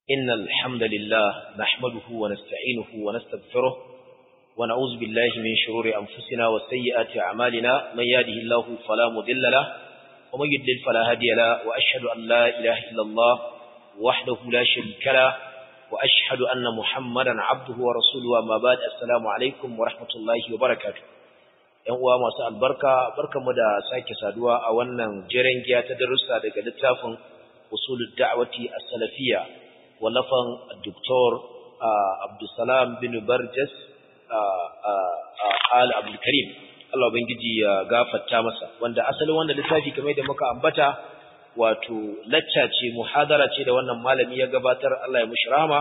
إن الحمد لله نحمده ونستعينه ونستغفره ونعوذ بالله من شرور أنفسنا وسيئات أعمالنا من يهده الله فلا مضل له ومن يضلل فلا هادي له وأشهد أن لا إله إلا الله وحده لا شريك له وأشهد أن محمدا عبده ورسوله وما بعد السلام عليكم ورحمة الله وبركاته ‘Yan uwa masu albarka, barkanmu da sake saduwa a wannan jiran giya ta darussa daga littafin usulul da'wati as-salafiyya wallafan Dr. Abdulsalam bin Barjas Al Abdul Karim Allah ubangiji ya gafarta masa wanda asalin wannan littafi kamar da muka ambata wato lacca ce muhadara ce da wannan malami ya gabatar Allah ya mushi rahama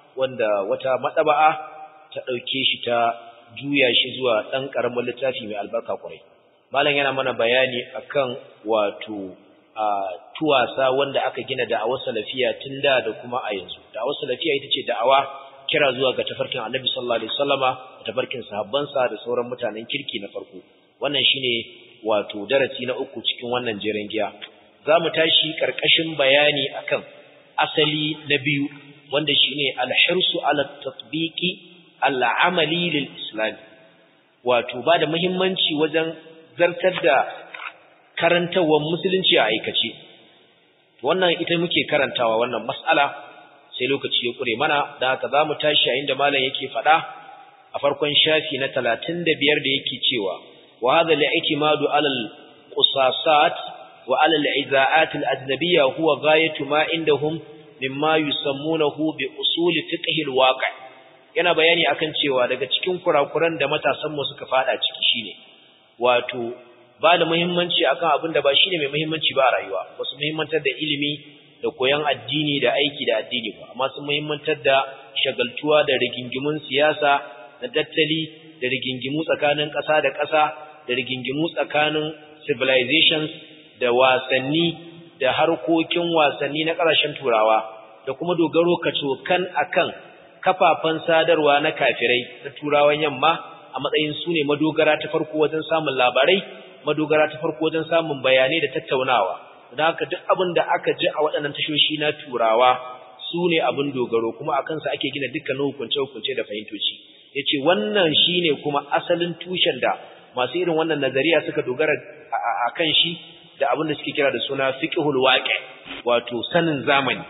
wanda wata madaba'a ta dauke shi ta juya shi zuwa dan karamin littafi mai albarka kwarai malam yana mana bayani akan wato a tuwasa wanda aka gina da'awar salafiya tun da da kuma a yanzu da'awar salafiya ita ce da'awa kira zuwa ga tafarkin annabi sallallahu alaihi wasallama da tafarkin sahabbansa da sauran mutanen kirki na farko wannan shine wato darasi na uku cikin wannan jeren giya zamu tashi karkashin bayani akan asali na biyu wanda shine al-hirsu ala tatbiqi al-amali lil islam wato ba da muhimmanci wajen zartar da karantawar musulunci a aikace wannan ita muke karantawa wannan mas'ala sai lokaci ya kure mana da haka zamu tashi a inda malam yake faɗa a farkon shafi na 35 da yake cewa wa hadha al-i'timadu 'ala al-qusasat wa 'ala al-iza'at al-ajnabiyya huwa ghayatu ma indahum mimma yusammunahu bi usul fiqh al-waqi' yana bayani akan cewa daga cikin kurakuran da matasan mu suka fada ciki shine wato ba da muhimmanci akan abin da ba shine mai muhimmanci ba a rayuwa ba su muhimmantar da ilimi da koyon addini da aiki da addini ba amma sun muhimmantar da shagaltuwa da rigingimun siyasa da tattali da rigingimu tsakanin ƙasa da ƙasa da rigingimu tsakanin civilizations da wasanni da harkokin wasanni na ƙasashen turawa da kuma dogaro kacokan akan kafafen sadarwa na kafirai na turawan yamma a matsayin su ne madogara ta farko wajen samun labarai madogara ta farko wajen samun bayanai da tattaunawa don haka duk abin da aka ji a waɗannan tashoshi na turawa su ne abin dogaro kuma a kansa ake gina dukkanin hukunce-hukunce da fahimtoci ya ce wannan shi ne kuma asalin tushen da masu irin wannan nazariya suka dogara a kan shi da abin da suke kira da suna fiƙihul waƙe wato sanin zamani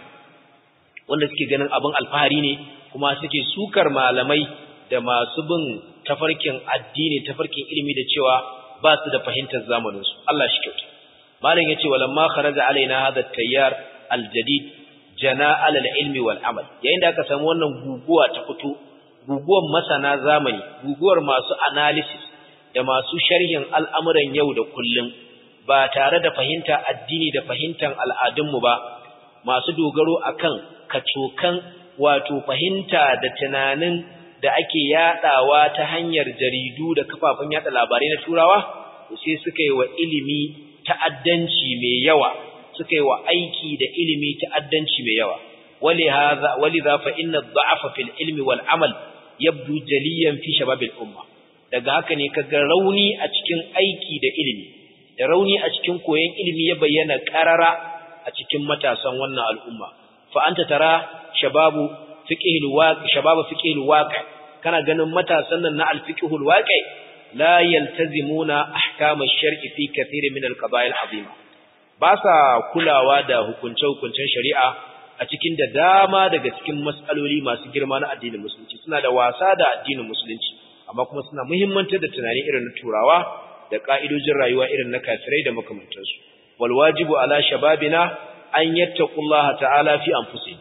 wanda suke ganin abin alfahari ne kuma suke sukar malamai da masu bin tafarkin addini tafarkin ilimi da cewa ba su da fahimtar zamaninsu Allah shi kyauta malam yace walamma kharaja alaina hadha at-tayyar al-jadid jana ala al-ilmi wal amal yayin da aka samu wannan guguwa ta fito guguwar masana zamani guguwar masu analysis da masu sharhin al'amuran yau da kullum ba tare da fahimta addini da fahimtar al'adunmu ba masu dogaro akan kacokan wato fahimta da tunanin da ake yadawa ta hanyar jaridu da kafafen yada labarai na turawa sai suka yi wa ilimi ta'addanci mai yawa suka yi wa aiki da ilimi ta'addanci mai yawa walihaza waliza fa inna dha'afa fil ilmi wal amal yabdu jaliyan fi shababil umma daga haka ne kaga rauni a cikin aiki da ilimi da rauni a cikin koyon ilimi ya bayyana karara a cikin matasan wannan al'umma fa anta tara shababu fiqhil waqi shababu fiqhil waqi kana ganin matasan nan na al-fiqhul waqi la yaltazimuna ahkam ash-shar'i fi kathir min al-qaba'il azima ba sa kulawa da hukunce-hukuncen shari'a a cikin da dama daga cikin mas'aloli masu girma na addinin musulunci suna da wasa da addinin musulunci amma kuma suna muhimmantar da tunani irin na turawa da ka'idojin rayuwa irin na kafirai da makamantansu wal wajibu ala shababina an yattaqullaha ta'ala fi anfusihim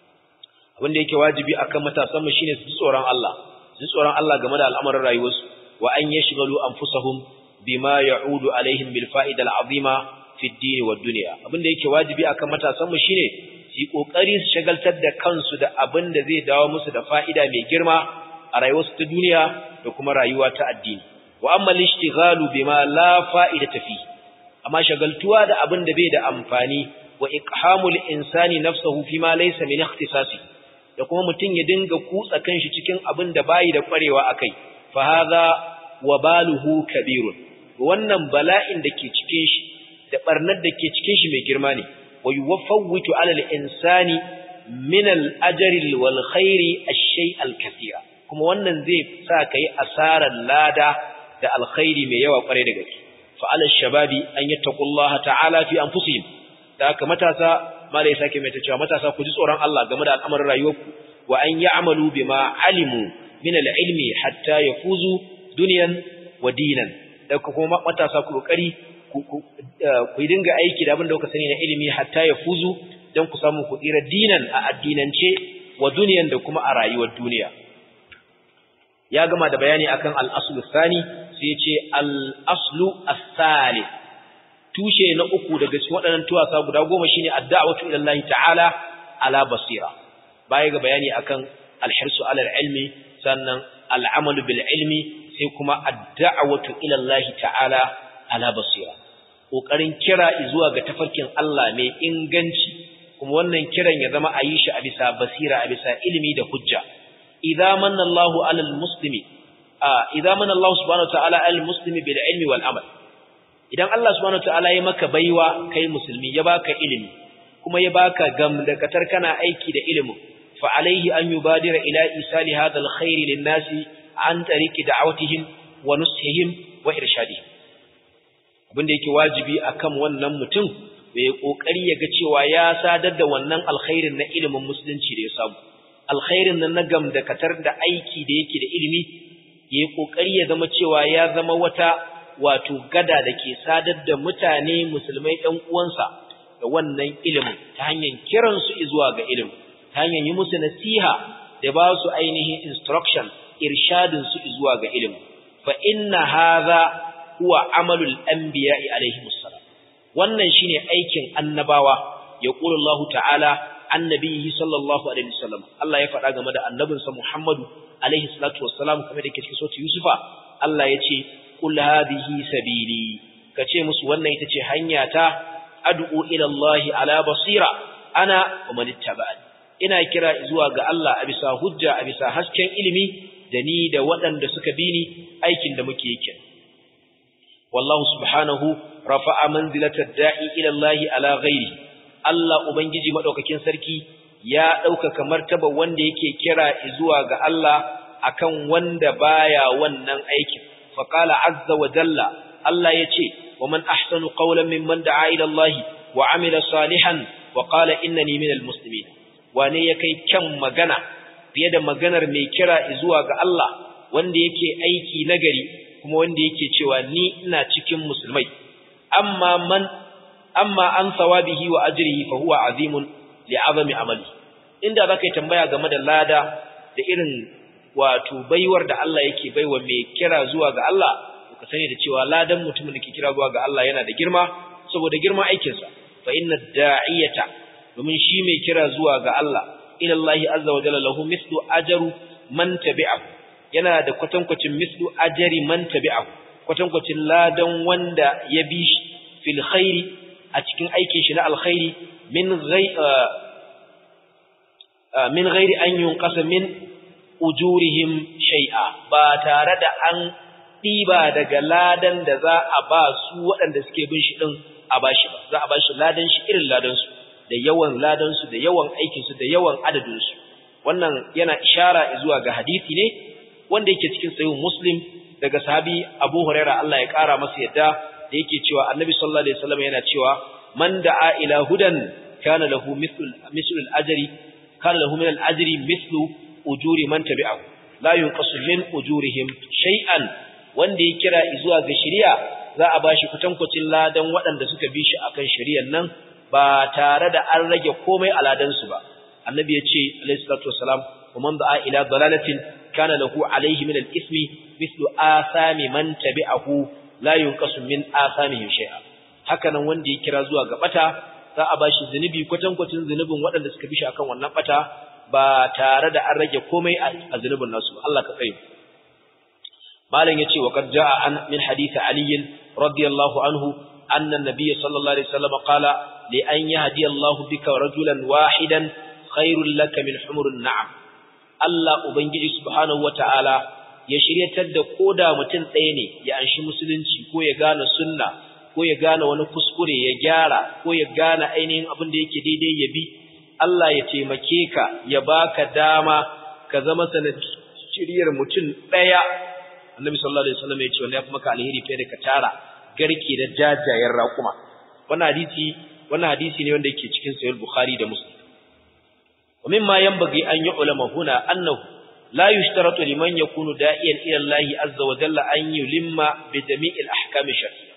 abin da yake wajibi akan matasan mu shine su tsoron Allah su tsoron Allah game da al'amuran rayuwarsu wa an yashghalu anfusahum bima ya'udu alaihim bil fa'ida al'azima fi ad-din wa ad-dunya abin da yake wajibi akan matasan mu shine su kokari su shagaltar da kansu da abin da zai dawo musu da fa'ida mai girma a rayuwarsu ta duniya da kuma rayuwa ta addini wa amma al-ishtighalu bima la fa'idata fi amma shagaltuwa da abin da bai da amfani wa iqhamul insani nafsuhu fima laysa min ikhtisasi da kuma mutum ya dinga kutsa kanshi cikin abin da bayi da kwarewa akai fa hadha wabaluhu kabirun wannan bala'in da ke cikin shi da barnar da ke cikin shi mai girma ne wa yuwaffawitu ala al-insani min al-ajri wal khairi ash-shay al-kathira kuma wannan zai sa kai asarar lada da alkhairi mai yawa kware da gaske fa ala shababi an yattaqullaha ta'ala fi anfusihim da haka matasa malai sake mai ta cewa matasa ku ji tsoron Allah game da al'amarin rayuwarku wa an ya'malu bima alimu min al-ilmi hatta yafuzu dunyan wa dinan da kuma matasa ku kokari ku dinga aiki da abin da kuka sani na ilimi hatta yafuzu dan ku samu ku tsira dinan a addinance wa duniyan da kuma a rayuwar duniya ya gama da bayani akan al-aslu thani sai ya ce al-aslu as-salis tushe na uku daga cikin waɗannan tuwasa guda goma shine ad-da'watu ila Allah ta'ala ala basira baya ga bayani akan al-hirsu ala al-ilmi sannan al-amalu bil ilmi sai kuma ad-da'watu ila Allah ta'ala ala basira kokarin kira zuwa ga tafarkin Allah mai inganci kuma wannan kiran ya zama a yi shi a bisa basira a bisa ilimi da hujja idza manna Allahu ala al-muslimi idza manna Allah subhanahu wa ta'ala ala al-muslimi bil ilmi wal amal idan Allah subhanahu wataala ya maka baiwa kai musulmi ya baka ilimi kuma ya baka gamdakatar kana aiki da ilimin fa alaihi an yubadira ila isali hadha alkhair linnasi an tariqi da'awatihim wa nushihim wa irshadihim abinda yake wajibi akan wannan mutum bai kokari ya ga cewa ya sadar da wannan alkhairin na ilimin musulunci da ya samu alkhairin nan na gamdakatar da aiki da yake da ilimi yayi kokari ya zama cewa ya zama wata wato gada da ke sadar da mutane musulmai ɗan uwansa da wannan ilimin ta hanyar kiransu zuwa ga ilimin ta hanyar yi musu nasiha da ba su ainihin instruction irshadin su zuwa ga ilimin fa inna hadha huwa amalul anbiya'i alaihi wassalam wannan shine aikin annabawa ya qulu Allah ta'ala annabihi sallallahu alaihi wasallam Allah ya faɗa game da annabinsa Muhammadu alaihi salatu wassalam kamar da ke cikin sura Yusufa Allah ya ce qul hadhihi sabili kace musu wannan ita ce hanyata ad'u ila Allah ala basira ana wa man ittaba'ani ina kira zuwa ga Allah a bisa hujja a bisa hasken ilimi da ni da waɗanda suka bi ni aikin da muke yake wallahu subhanahu rafa'a manzilata da'i ila Allah ala ghairi Allah ubangiji madaukakin sarki ya ɗaukaka martaba wanda yake kira zuwa ga Allah akan wanda baya wannan aikin فقال عز وجل الله يتي ومن أحسن قولا ممن دعا إلى الله وعمل صالحا وقال إنني من المسلمين wane yake kyan magana fiye da maganar mai kira zuwa ga Allah wanda yake aiki nagari kuma wanda yake cewa ni ina cikin musulmai amma man amma an sawabihi wa ajrihi fa huwa azimun li'azami amali inda zaka yi tambaya game da lada da irin wato baiwar da Allah yake baiwa mai kira zuwa ga Allah ka sani da cewa ladan mutumin da ke kira zuwa ga Allah yana da girma saboda girman aikinsa fa inna da'iyata domin shi mai kira zuwa ga Allah ila Allah azza wa jalla lahu mislu ajru man tabi'ahu yana da kwatankwacin mislu ajri man tabi'ahu kwatankwacin ladan wanda ya bi shi fil khairi a cikin aikin shi na alkhairi min ghai min ghairi an yunqasa min ujurihim shay'a ba tare da an ɗiba daga ladan da za a ba su waɗanda suke bin shi ɗin a ba shi ba za a ba shi ladan shi irin ladansu da yawan ladansu da yawan aikinsu da yawan adadinsu wannan yana ishara zuwa ga hadisi ne wanda yake cikin sayin muslim daga sahabi abu huraira Allah ya ƙara masa yadda da yake cewa annabi sallallahu alaihi wasallam yana cewa man da'a ila hudan kana lahu mithlu mithlu al-ajri kana lahu min al-ajri mithlu ujuri man tabi'ahu la yunqasu min ujurihim shay'an wanda ya kira zuwa ga shari'a za a bashi kutankucin ladan waɗanda suka bi shi akan shari'ar nan ba tare da an rage komai a ladan su ba annabi ya ce alayhi salatu wassalam wa man da'a ila dalalatin kana lahu alayhi min al-ismi mithlu asami man tabi'ahu la yunqasu min asamihim shay'a haka nan wanda ya kira zuwa ga bata za a bashi zunubi kwatankwacin zunubin waɗanda suka bi shi akan wannan bata ba tare da an rage komai a zunubin nasu Allah ka tsaye malam yace wa qad jaa an min hadith ali radiyallahu anhu anna an-nabiy sallallahu alaihi wasallam qala li an yahdi Allah bika rajulan wahidan khairul laka min humurun na'am Allah ubangiji subhanahu wataala ya shiryatar da koda mutum ɗaya ne ya anshi musulunci ko ya gane sunna ko ya gane wani kuskure ya gyara ko ya gane ainihin abin da yake daidai ya bi Allah ya taimake ka ya baka dama ka zama sanadiyar mutum daya annabi sallallahu alaihi wasallam ya ce wallahi kuma ka alheri fiye da ka tara garke da jajayen raƙuma wannan hadisi wannan hadisi ne wanda yake cikin sahih bukhari da muslim wa mimma yanbaghi an yu'lama huna annahu la yushtaratu liman yakunu da'iyan ila Allah azza wa jalla an yulimma bi jami'il ahkam shar'iyya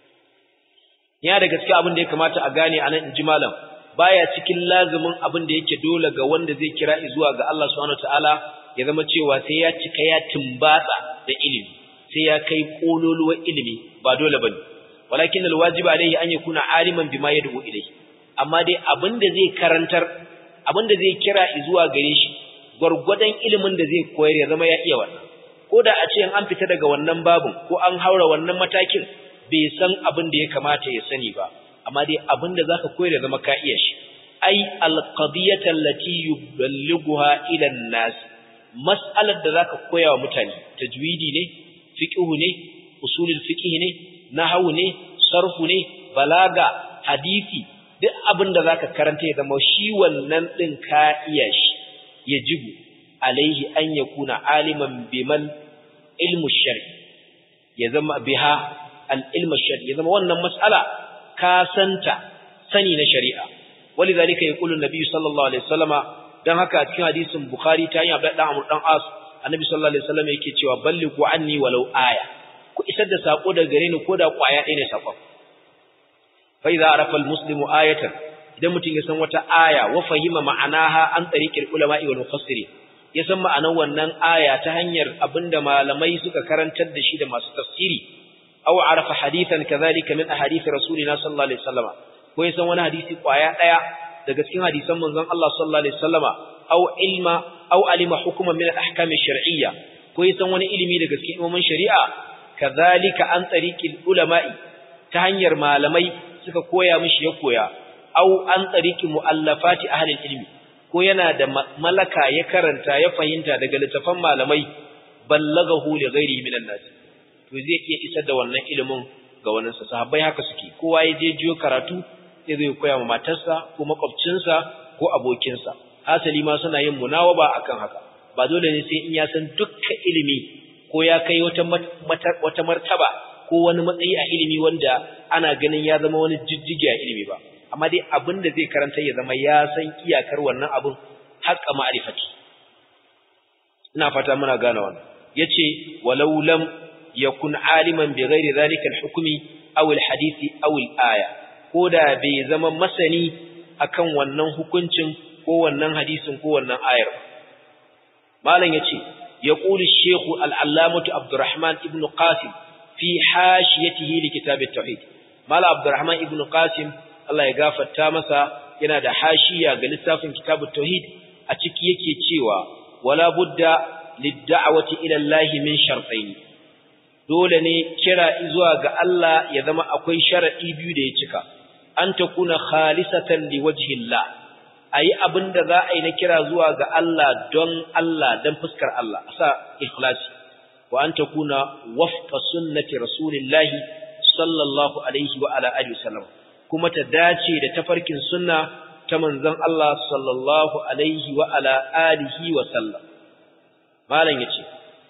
ya da gaskiya abin da ya kamata a gane anan inji malam baya cikin lazumin abin da yake dole ga wanda zai kira zuwa ga Allah subhanahu wataala ya zama cewa sai ya cika ya timbatsa da ilimi sai ya kai kololuwar ilimi ba dole bane walakin alwajib alayhi an yakuna aliman bima yad'u ilayhi amma dai abin da zai karantar abin da zai kira zuwa gare shi gurgurdan ilimin da zai koyar ya zama ya iya wannan ko da a ce an fita daga wannan babun ko an haura wannan matakin bai san abin da ya kamata ya sani ba amma dai abin da zaka koyar ya zama ka iya shi ai alqadiyata allati yuballighuha ila an-nas mas'alar da zaka koya wa mutane tajwidi ne fiqhu ne usulul fiqh ne nahwu ne sarfu ne balaga hadisi duk abin da zaka karanta ya zama shi wannan din ka iya shi yajibu alaihi an yakuna aliman biman ilmu shar'i ya zama biha al-ilmu shar'i ya zama wannan mas'ala ka santa sani na shari'a walidhalika yaqulu an-nabi sallallahu alaihi wasallama dan haka a cikin hadisin bukhari ta hanyar abdullah dan amr dan as annabi sallallahu alaihi wasallam yake cewa ballighu anni walau aya ku isar da sako daga gare ni koda kwaya ɗaya ne sakon fa idza arafa al-muslimu ayatan idan mutum ya san wata aya wa fahima ma'anaha an tariqil ulama'i wal mufassirin ya san ma'anar wannan aya ta hanyar abinda malamai suka karantar da shi da masu tafsiri aw arafa hadithan kadhalika min ahadith rasulina sallallahu alaihi wasallam ko ya san wani hadisi kwaya daya daga cikin hadisan manzon Allah sallallahu alaihi wasallama aw ilma aw alima hukman min al-ahkam ash-shar'iyya ko ya san wani ilimi daga cikin ilimin shari'a kadhalika an tariqil ulama'i ta hanyar malamai suka koya mishi ya koya aw an tariqi muallafati ahli ilmi ko yana da malaka ya karanta ya fahimta daga littafan malamai ballagahu li ghairihi minan nas to zai iya isar da wannan ilimin ga wannan sa sahabbai haka suke kowa ya je jiyo karatu sai zai koya ma matarsa ko makwabcinsa ko abokinsa hasali ma suna yin munawaba akan haka ba dole ne sai in ya san dukkan ilimi ko ya kai wata wata martaba ko wani matsayi a ilimi wanda ana ganin ya zama wani jijjigi a ilimi ba amma dai abin da zai karanta ya zama ya san iyakar wannan abin haƙa ma'rifati ina fata muna gane wannan yace walau lam yakun aliman bi ghairi zalika al-hukmi aw al-hadisi aw al-aya koda bai zama masani akan wannan hukuncin ko wannan hadisin ko wannan ayar malam yace yaqulu ash-shaykh al-allamah Abdurrahman ibn Qasim fi hashiyatihi li kitab at-tauhid malam Abdurrahman ibn Qasim Allah ya gafarta masa yana da hashiya ga littafin kitab at-tauhid a ciki yake cewa wala budda lid-da'wati ila Allah min shartayn dole ne kira zuwa ga Allah ya zama akwai sharadi biyu da ya cika an takuna khalisatan liwajhillah ayi abinda za a yi na kira zuwa ga Allah don Allah don fuskar Allah asa ikhlasi wa an takuna wafqa sunnati rasulillahi sallallahu alaihi wa ala alihi wasallam kuma ta dace da tafarkin sunna ta manzon Allah sallallahu alaihi wa ala alihi wa sallam malam yace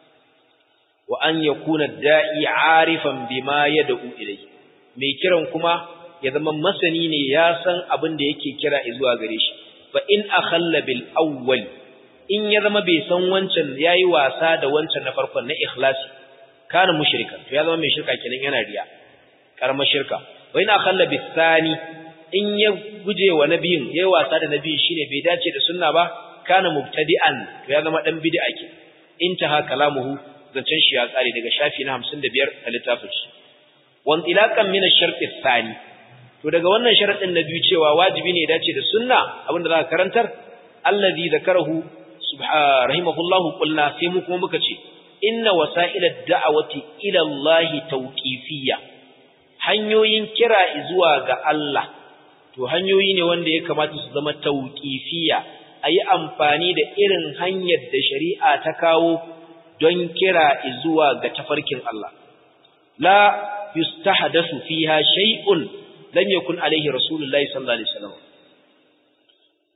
wa an yakuna da'i arifan bima yad'u ilayhi mai kiran kuma ya zama masani ne ya san abin da yake kira zuwa gare shi fa in akhalla bil awwal in ya zama bai san wancan yayi wasa da wancan na farkon na ikhlasi kana mushrika to ya zama mai shirka kenan yana riya karamar shirka wa in akhalla bis thani in ya guje wa nabiyin yayi wasa da nabiyin shine bai dace da sunna ba kana mubtadi'an to ya zama dan bid'a ke intaha kalamuhu zancen shi ya kare daga shafi na 55 a littafin shi wan ilaqan min ash-shart ath-thani to daga wannan sharadin na biyu cewa wajibi ne dace da sunna abinda za ka karantar allazi zakarahu subhanahu rahimahullahu qulna sai mu kuma muka ce inna wasa'ila ad-da'wati ila Allah tawqifiyya hanyoyin kira zuwa ga Allah to hanyoyi ne wanda ya kamata su zama tawqifiyya ayi amfani da irin hanyar da shari'a ta kawo don kira zuwa ga tafarkin Allah la yustahdathu fiha shay'un lam yakun alaihi rasulullahi sallallahu alaihi wasallam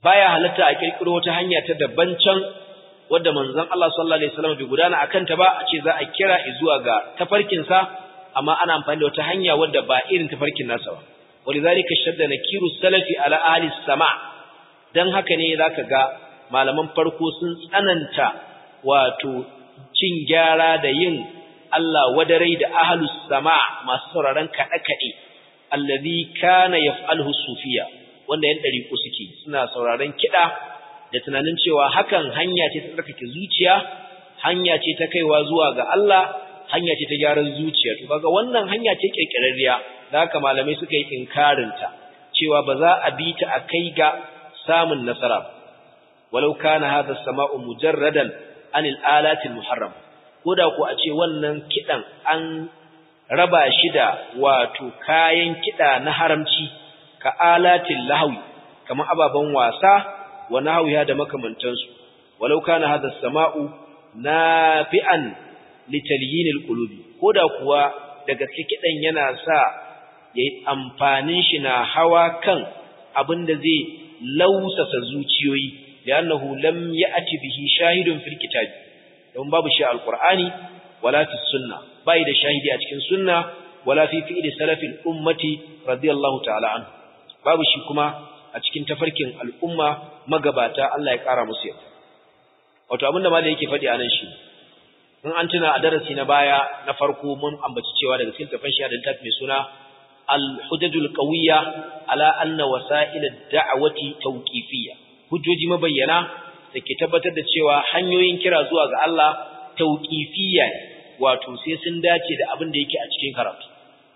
baya halatta a kirkiro wata hanya ta daban can wadda manzon Allah sallallahu alaihi wasallam bai gudana akan ta ba a ce za a kira zuwa ga tafarkin sa amma ana amfani da wata hanya wadda ba irin tafarkin nasa ba walidhalika shadda nakiru salafi ala ahli sama dan haka ne zaka ga malaman farko sun tsananta wato cin gyara da yin Allah wadarai da ahlus sama masu sauraron kada kade allazi kana yaf'aluhu sufiya wanda yan dariku suke suna sauraron kida da tunanin cewa hakan hanya ce ta tsarkake zuciya hanya ce ta kaiwa zuwa ga Allah hanya ce ta gyaran zuciya to kaga wannan hanya ce kirkirarriya da haka malamai suka yi inkarin ta cewa ba za a bi ta a kai ga samun nasara walau kana hadha as-sama'u mujarradan anil alati al-muharram koda ko a ce wannan kidan an raba shi da wato kayan kida na haramci ka alatil lahwi kamar ababan wasa wa nahwiha da makamantansu walau kana hadha as-sama'u nafi'an litalyin al-qulubi koda kuwa da gaske kidan yana sa yayi amfanin shi na hawa kan abinda zai lausasa zuciyoyi li'annahu lam ya'ti bihi shahidun fil kitab don babu shi al-qur'ani wala fi sunna bai da shahidi a cikin sunna wala fi fi'li salafil ummati radiyallahu ta'ala anhu babu shi kuma a cikin tafarkin al'umma magabata Allah ya kara musu yarda wato abinda malai yake faɗi anan shi in an tuna a darasi na baya na farko mun ambaci cewa daga cikin tafan shi da littafi mai suna al-hujajul qawiyya ala anna wasa'il ad-da'wati tawqifiyya hujjoji mabayyana da ke tabbatar da cewa hanyoyin kira zuwa ga Allah tawqifiyya wato sai sun dace da abin da yake a cikin karatu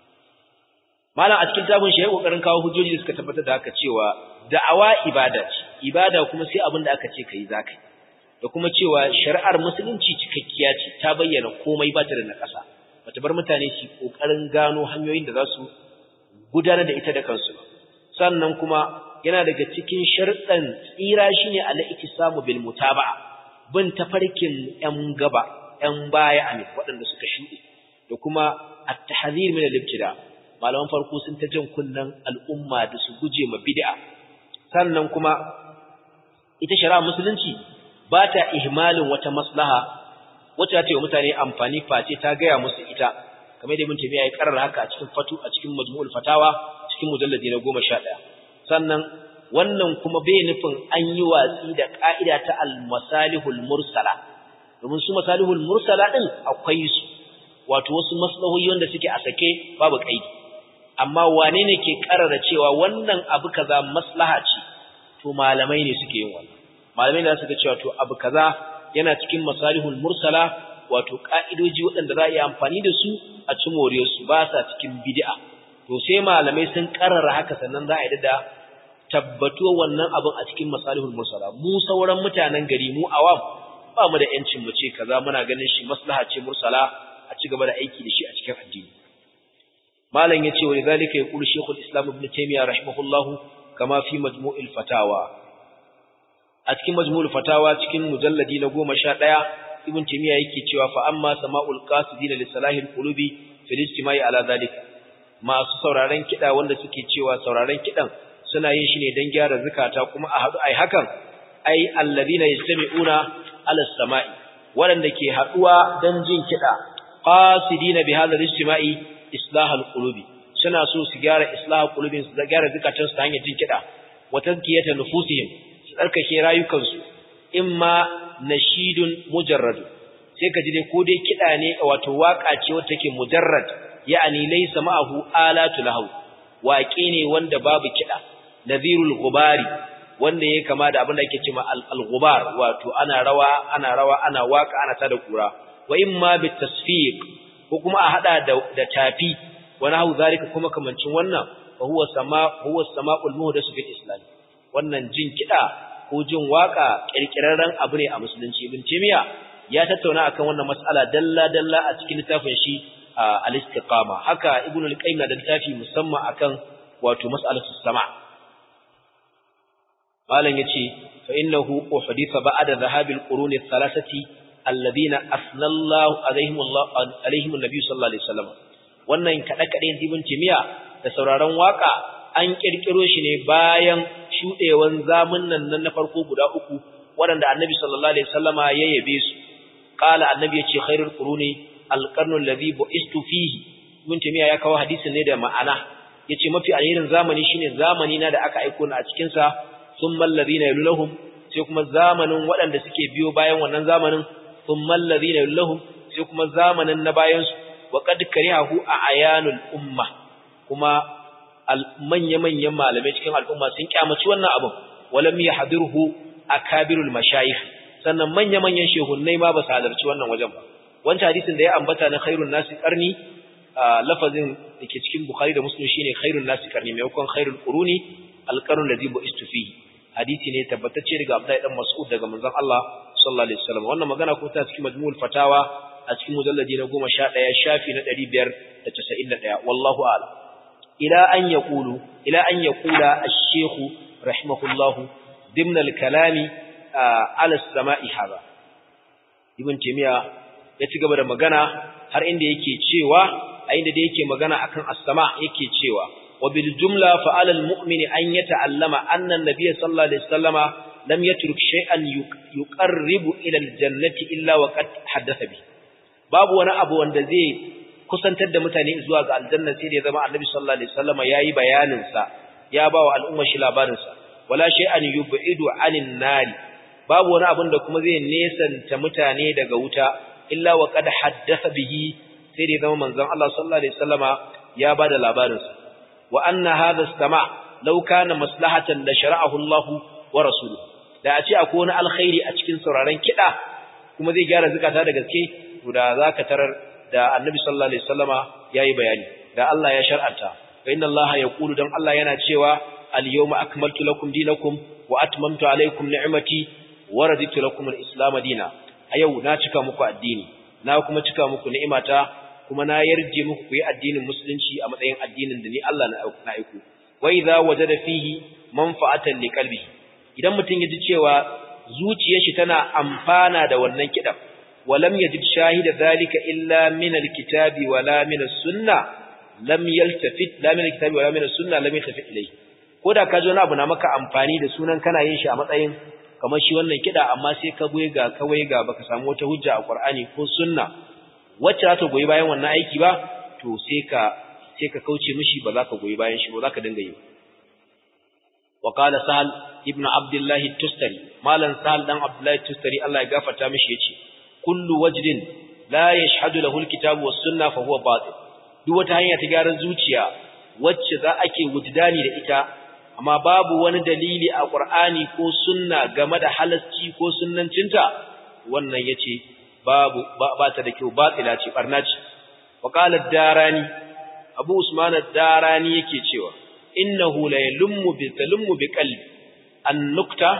malam a cikin tabun shi ya kokarin kawo hujjoji da suka tabbatar da haka cewa da'awa ibada ce ibada kuma sai abin da aka ce kai zakai da kuma cewa shari'ar musulunci cikakkiya ce ta bayyana komai ba ta da nakasa bata bar mutane su kokarin gano hanyoyin da za su gudanar da ita da kansu sannan kuma yana daga cikin sharɗan tsira shine al-iktisamu bil mutaba'a bin tafarkin ƴan gaba ƴan baya amin waɗanda suka shuɗe da kuma at-tahzir min al-ibtida malaman farko sun ta jan kunnan al'umma da su guje ma bid'a sannan kuma ita shari'a musulunci ba ta ihmalin wata maslaha wacce ta yi wa mutane amfani face ta gaya musu ita kamar da ibn tabiya ya karar haka a cikin fatu a cikin majmu'ul fatawa cikin mujalladi na 11 sannan wannan kuma bai nufin an yi watsi da ka'ida ta al-masalihul mursala domin su masalihul mursala din akwai su wato wasu maslahohi wanda suke a sake babu kaidi amma wane ne ke karara cewa wannan abu kaza maslaha ce to malamai ne suke yin wannan malamai da suka cewa to abu kaza yana cikin masalihul mursala wato ka'idoji waɗanda za a yi amfani da su a ci moriyar su ba sa cikin bid'a to sai malamai sun karara haka sannan za a yi da tabbatuwa wannan abin a cikin masalihul mursala mu sauran mutanen gari mu awam ba mu da yancin mu ce kaza muna ganin shi maslaha ce mursala a ci gaba da aiki da shi a cikin addini malam yace wa lidhalika yaqulu shaykhul islam ibn taymiyyah rahimahullahu kama fi majmu'il fatawa a cikin majmu'ul fatawa cikin mujalladi na 11 ibn taymiyyah yake cewa fa amma sama'ul qasidina li salahil qulubi fil istima'i ala dhalika masu sauraron kida wanda suke cewa sauraron kidan suna yin shi ne dan gyara zakata kuma a hadu ai hakan ai alladhina yastami'una ala samai wanda ke haduwa dan jin kida qasidina bi hadha al-istima'i islahal qulubi suna so su gyara islahal qulubin su gyara zakatun su ta hanyar jin kida wa tazkiyata nufusihim su tsarkake rayukansu imma nashidun mujarrad sai ka ji dai ko dai kida ne wato waka ce wacce take mujarrad ya'ani laysa ma'ahu alatu lahu waƙe ne wanda babu kida nadhirul ghubari wanda yake kama da abin da ake cewa al-ghubar wato ana rawa ana rawa ana waka ana tada kura wa imma bitasfiq ko kuma a hada da, da tafi wani hau zalika kuma kamancin wannan fa huwa sama huwa sama'ul muhdasu fil islam wannan jin kida ko jin waka kirkirarren abu ne a musulunci ibn timiya ya tattauna akan wannan mas'ala dalla dalla a cikin littafin shi al-istiqama haka ibn al-qayyim da littafi musamman akan wato mas'alatu sama malam yace fa innahu uhditha ba'da dhahabil quruni thalathati alladhina asnallahu alaihim Allah alaihim annabi sallallahu alaihi wasallam wannan kada kade ibn timiya da sauraron waka an kirkiro shi ne bayan shudewan zamunnan nan na farko guda uku waɗanda annabi sallallahu alaihi wasallama ya yabe su qala annabi yace khairul quruni alqarnu alladhi bu'istu fihi ibn tamiya ya kawo hadisin ne da ma'ana yace mafi alherin zamani shine zamani na da aka aiko ni a cikin sa thumma alladhina yulahum sai kuma zamanin waɗanda suke biyo bayan wannan zamanin thumma alladhina yulahum sai kuma zamanin na bayan su wa qad karihahu a ayanul umma kuma manya-manyan malamai cikin al'umma sun kyamaci wannan abin walam yahdurhu akabirul mashayikh sannan manya-manyan shehunnai ma ba su halarci wannan wajen ba wancan hadisin da ya ambata na khairun nasi qarni lafazin dake cikin bukhari da muslim shine khairun nasi qarni maimakon khairul quruni alqarnu ladhi bu'istu fihi hadisi ne tabbatacce daga Abdullahi dan Mas'ud daga manzon Allah sallallahu alaihi wasallam wannan magana ko ta cikin majmu'ul fatawa a cikin mujalladi na 11 shafi na 591 wallahu a'lam ila an yaqulu ila an yaqula ash-shaykh rahimahullah ضمن الكلام على السماء هذا ibn timiya ya ci gaba da magana har inda yake cewa a inda da yake magana akan as-sama yake cewa wa bil jumla fa ala al-mu'mini an yata'allama anna an-nabiy sallallahu alaihi wasallama lam yatruk shay'an yuqarribu ila al-jannati illa wa qad haddatha bi babu wani abu wanda zai kusantar da mutane zuwa ga aljanna sai da ya zama annabi sallallahu alaihi wasallama yayi bayanin sa ya ba wa al'umma shi labarin sa wala shay'an yub'idu 'anil nari babu wani abin da kuma zai nesanta mutane daga wuta illa wa qad haddatha bihi sai da zama manzon Allah sallallahu alaihi wasallama ya bada labarin sa wa anna hadha as-sama' law kana maslahatan la shara'ahu Allah wa rasuluhu da a ce akwai wani alkhairi a cikin sauraron kida kuma zai gyara zakata da gaske to da zaka tarar da annabi sallallahu alaihi wasallama yayi bayani da Allah ya shar'anta fa inna Allah yaqulu dan Allah yana cewa al-yawma akmaltu lakum dinakum wa atmamtu alaykum ni'mati wa raditu lakum al-islam dina a yau na cika muku addini na kuma cika muku ni'imata kuma na yarje muku ku yi addinin musulunci a matsayin addinin da ni Allah na aiku wa idza wajada fihi manfa'atan liqalbihi idan mutum ya ji cewa zuciyar shi tana amfana da wannan kidan walam yajid shahida zalika illa min al-kitabi wala min as-sunnah lam yaltafit la min al-kitabi wala min as-sunnah lam yaltafit ilayhi ko da ka ji wani abu na maka amfani da sunan kana yin shi a matsayin kamar shi wannan kiɗa amma sai ka goyi ga kawai ga baka samu wata hujja a Qur'ani ko sunna wacce za ta goyi bayan wannan aiki ba to sai ka sai ka kauce mishi ba za ka goyi bayan shi ba za ka dinga yi wa qala sahal ibn abdullah tustari malan sahal dan abdullah tustari Allah ya gafarta mishi yace kullu wajdin la yashhadu lahu alkitabu was sunna fa huwa batil duk wata hanya ta gyaran zuciya wacce za ake wujdani da ita amma babu wani dalili a Qur'ani ko sunna game da halasci ko sunnancinta wannan yace babu ba ta da kyau batila ce barna ce wa qala ad-darani Abu Usman ad-darani yake cewa innahu la yalummu bi talummu bi qalbi an-nukta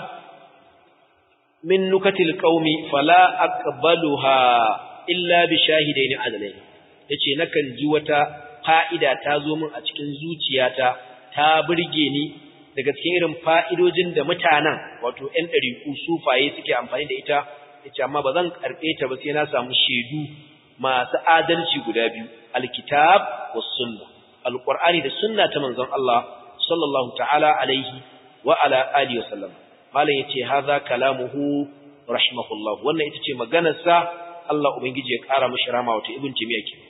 min nukatil qaumi fala aqbaluha illa bi shahidaini adalain yace nakan ji wata fa'ida ta zo min a cikin zuciyata ta burge ni daga cikin irin fa'idojin da mutanen wato ‘yan ɗariku sufaye suke amfani da ita, ita amma ba zan karɓe ta ba sai na samu shaidu masu adalci guda biyu, alkitab wa sunna, alƙur'ani da sunna ta manzon Allah, sallallahu ta'ala alaihi wa ala alihi wa sallam. Malam ya ce, haza kalamuhu rahimahullah, wannan ita ce maganarsa Allah Ubangiji ya ƙara mashi rama wata ibn Timiya ke.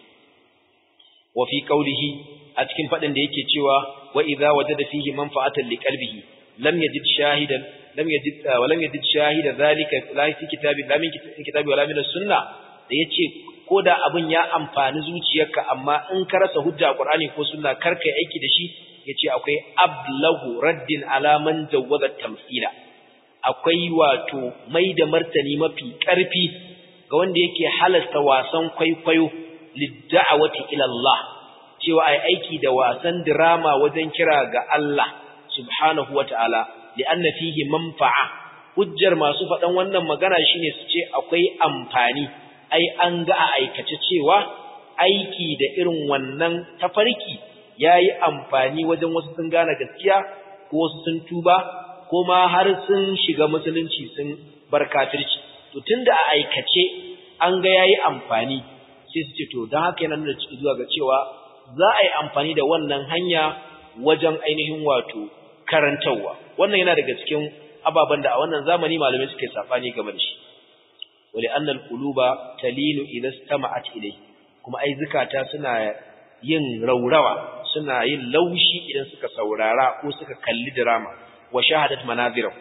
Wa fi ƙaulihi a cikin faɗin da yake cewa wa idza wajada fihi manfa'atan liqalbihi lam yajid shahidan lam yajid wa lam yajid shahida zalika la fi kitabi la min kitabi wala min sunna da yace koda abun ya amfani zuciyarka amma in ka rasa hujja qur'ani ko sunna kar kai aiki da shi yace akwai ablahu raddin ala man jawwaza tamthila akwai wato mai da martani mafi karfi ga wanda yake halasta wasan kwaikwayo lidda'awati ila Allah cewa ai aiki da wasan drama wajen kira ga Allah subhanahu wata'ala li'anna fihi manfa'a hujjar masu faɗan wannan magana shine su ce akwai amfani ai an ga a aikace cewa aiki da irin wannan tafarki yayi amfani wajen wasu sun gane gaskiya ko wasu sun tuba ko ma har sun shiga musulunci sun bar kafirci to tunda a aikace an ga yayi amfani sai su ce to dan haka yana nuna zuwa ga cewa za a yi amfani da wannan hanya wajen ainihin wato karantawa wannan yana daga cikin ababen da a wannan zamani malamai suke safani game da shi wali annal quluba talinu idha istama'at ilay kuma ai zakata suna yin raurawa suna yin laushi idan suka saurara ko suka kalli drama wa shahadat manazirahu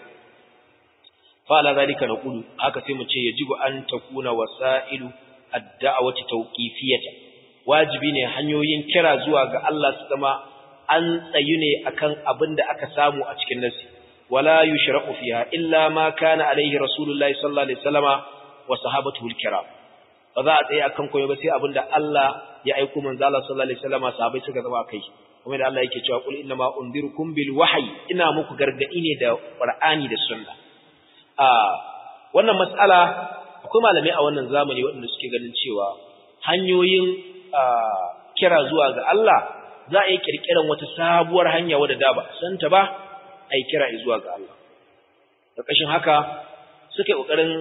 fa ala zalika naqulu haka sai mu ce yajibu an takuna wasailu ad-da'wati tawqifiyatan wajibi ne hanyoyin kira zuwa ga Allah su zama an tsayu ne akan abin da aka samu a cikin nasi wala yushra'u fiha illa ma kana alaihi rasulullahi sallallahu alaihi wasallama wa sahabatuhu al-kiram ba za a tsaye akan koyo ba sai abin da Allah ya aika manzo Allah sallallahu alaihi wasallama sahabbai suka zama kai kuma da Allah yake cewa qul inna ma unzirukum bil wahyi ina muku gargadi ne da qur'ani da sunna a wannan mas'ala akwai malamai a wannan zamani waɗanda suke ganin cewa hanyoyin kira zuwa ga Allah za a yi kirkiran wata sabuwar hanya wadda da ba san ta ba a yi kira zuwa ga Allah da kashin haka suka yi ƙoƙarin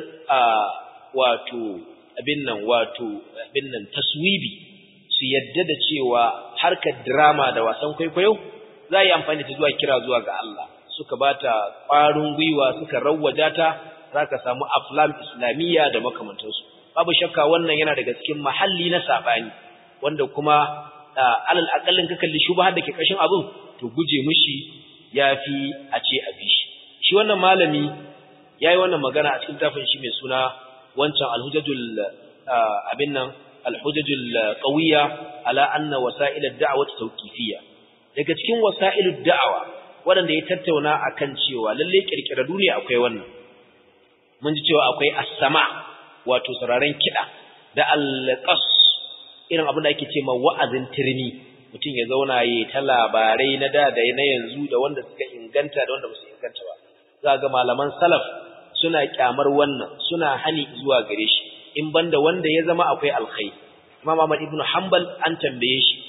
wato abin nan wato abin nan taswibi su yadda da cewa harkar drama da wasan kwaikwayo za a yi amfani da zuwa kira zuwa ga Allah suka bata ƙwarin gwiwa suka rawwaja ta za ka samu aflam islamiyya da makamantansu babu shakka wannan yana daga cikin mahalli na saɓani wanda kuma alal akallin ka kalli shubhar da ke kashin abin to guje mishi yafi a ce a bishi shi wannan malami yayi wannan magana a cikin tafin shi mai suna wancan alhujajul abin nan alhujajul qawiyya ala anna wasa'il ad-da'wati tawqifiyya daga cikin wasa'ilud da'awa wanda ya tattauna akan cewa lalle kirkiradu ne akwai wannan mun ji cewa akwai as-sama wato sauraron kida da al-qas irin abin da ake ce ma wa'azin turmi mutum ya zauna ya ta labarai na da da na yanzu da wanda suka inganta da wanda ba su inganta ba za ga malaman salaf suna kyamar wannan suna hani zuwa gare shi in banda wanda ya zama akwai alkhairi Imam Ahmad ibn Hanbal an tambaye shi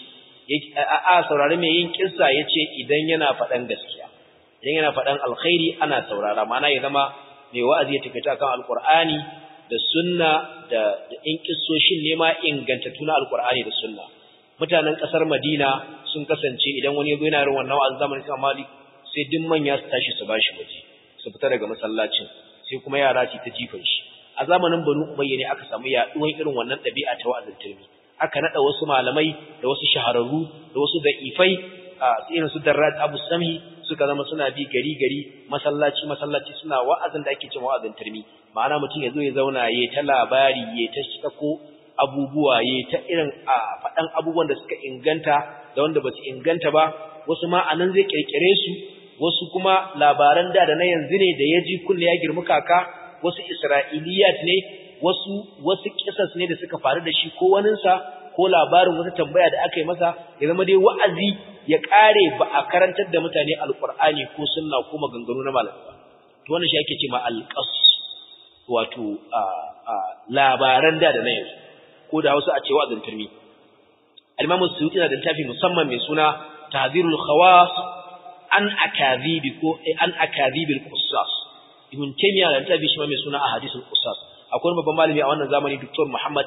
a saurari mai yin kissa yace idan yana faɗan gaskiya idan yana faɗan alkhairi ana saurara ma'ana ya zama mai wa'azi ya tafi kan alqur'ani da sunna da da in kissoshin ne ma inganta tuna alqur'ani da sunna mutanen kasar Madina sun kasance idan wani yazo yana yin wannan wa'azin zamanin Imam Malik sai duk manya su tashi su bashi waje su fita daga masallacin sai kuma yara su ta jifan shi a zamanin Banu Umayya ne aka samu yaduwan irin wannan dabi'a ta wa'azin turmi aka nada wasu malamai da wasu shahararru da wasu da'ifai a irin su Darrat Abu Sami suka zama suna bi gari gari masallaci masallaci suna wa'azin da ake cewa wa'azin turmi ma'ana mutum ya zo ya zauna ya ta labari ya ta shako abubuwa ya ta irin a faɗan abubuwan da suka inganta da wanda ba su inganta ba wasu ma a nan zai kirkire su wasu kuma labaran da da na yanzu ne da ya ji kunne ya girmi kaka wasu isra'iliyat ne wasu wasu kisas ne da suka faru da shi ko waninsa ko labarin wata tambaya da aka yi masa ya zama dai wa'azi ya kare ba a karantar da mutane alqur'ani ko sunna ko maganganu na malamai ba to wannan shi ake cewa alqas wato labaran da da na yanzu ko da Hausa a ce wa'azin turmi al-Imam Suyuti na da littafi musamman mai suna Tahdhirul Khawas an akadhibi ko an akadhibil qussas Ibn Taymiyyah da littafi shi mai suna Ahadithul Qussas akwai babban malami a wannan zamani Dr. Muhammad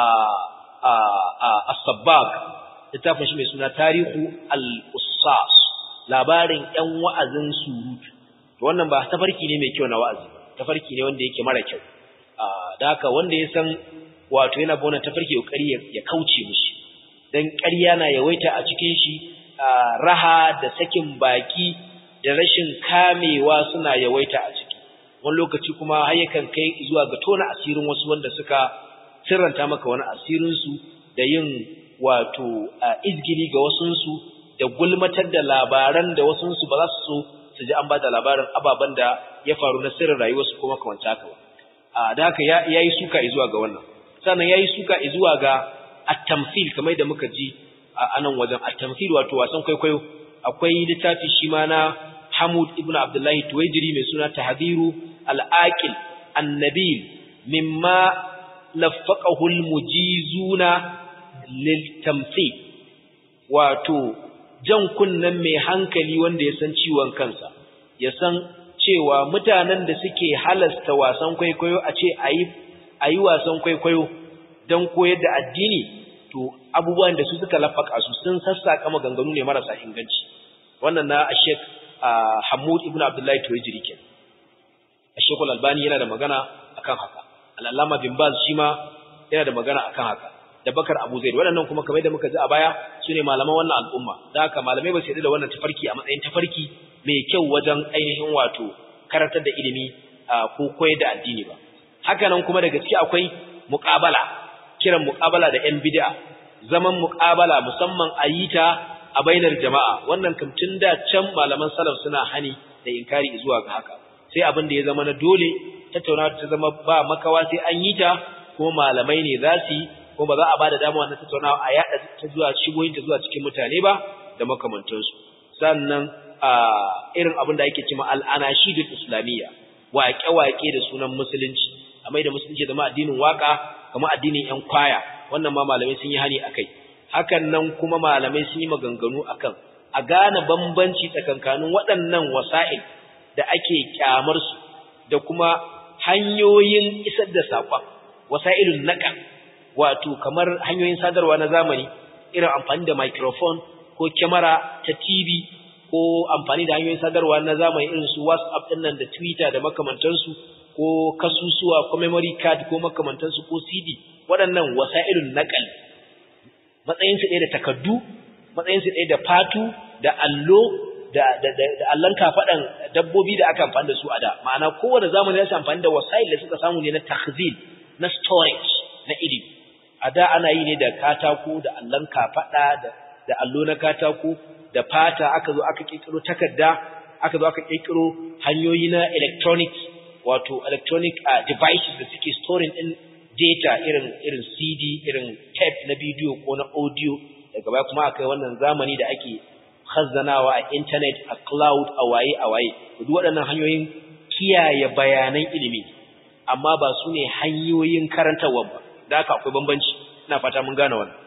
As-Sabbag littafin shi mai suna Tarihu al-Qussas labarin ƴan wa'azin surutu to wannan ba tafarki ne mai kyau na wa'azi tafarki ne wanda yake mara kyau da haka wanda ya san wato yana bona tafarki kokari ya kauce mishi dan ƙarya na yawaita a cikin shi raha da sakin baki da rashin kamewa suna yawaita a ciki wani lokaci kuma har yakan kai zuwa ga tona asirin wasu wanda suka sirranta maka wani asirin su da yin wato izgili ga wasun su da gulmatar da labaran da wasun su ba za su so su ji an ba da labarin ababen da ya faru na sirrin rayuwarsu kuma kamar haka ba da haka ya yi suka zuwa ga wannan sannan yayi suka zuwa ga at-tamthil kamar da muka ji a nan wajen at-tamthil wato wasan kwaikwayo akwai littafi shi ma na Hamud ibn Abdullah Tuwaijiri mai suna Tahdhiru al-Aqil an-Nabil mimma lafaqahu al-mujizuna lil-tamthil wato jan kunnan mai hankali wanda ya san ciwon kansa ya san cewa mutanen da suke halasta wasan kwaikwayo a ce ayi ayi wasan kwaikwayo don koyar da addini to abubuwan da su suka lafaka su sun sassaka maganganu ne marasa inganci wannan na Sheikh Hamud ibn Abdullahi Tuwajiri kenan Sheikh Al-Albani yana da magana akan haka Al-Allama bin Baz shi ma yana da magana akan haka da Bakar Abu Zaid waɗannan kuma kamar da muka ji a baya sune malaman wannan al'umma da haka malamai ba su yarda da wannan tafarki a matsayin tafarki mai kyau wajen ainihin wato karantar da ilimi ko koyar da addini ba haka nan kuma daga ciki akwai muqabala kiran muqabala da yan bid'a zaman muqabala musamman a yi ta a bainar jama'a wannan kam tun da can malaman salaf suna hani da inkari zuwa ga haka sai abin da ya zama na dole tattaunawa ta zama ba makawa sai an yi ta kuma malamai ne za su yi kuma ba za a ba da dama wannan tattaunawa a yada ta zuwa shigoyin ta zuwa cikin mutane ba da makamantansu sannan a irin abin da ake cewa al'anashidul islamiyya waƙe-waƙe da sunan musulunci a mai da musulunci zama addinin waka kamar addinin yan kwaya wannan ma malamai sun yi hani akai hakan nan kuma malamai sun yi maganganu akan a gane bambanci tsakankanin waɗannan wasa'il da ake kyamar su da kuma hanyoyin isar da saƙon wasa'ilun naqal wato kamar hanyoyin sadarwa na zamani irin amfani da microphone ko kyamara ta TV ko amfani da hanyoyin sadarwa na zamani irin su WhatsApp din nan da Twitter da makamantansu ko kasusuwa ko memory card ko makamantansu ko CD waɗannan wasa'ilun naqal matsayin su ɗaya da takaddu matsayin su ɗaya da fatu da allo da da da, da allan kafadan dabbobi da aka amfani da su a da ma'ana kowanne zamani ya amfani da wasa'il da suka samu ne na takhzil na storage na ilimi a da ana yi ne da katako da allan kafada da da allo na katako da fata aka zo aka kirkiro takarda aka zo aka kirkiro hanyoyi na electronic wato electronic uh, devices da suke storing din data irin irin CD irin tape na video ko na audio daga baya kuma akai wannan zamani da ake khazzanawa a internet a cloud a waye a waye duk waɗannan hanyoyin kiyaye bayanan ilimi amma ba su ne hanyoyin karantarwa ba da haka akwai bambanci ina fata mun gane wannan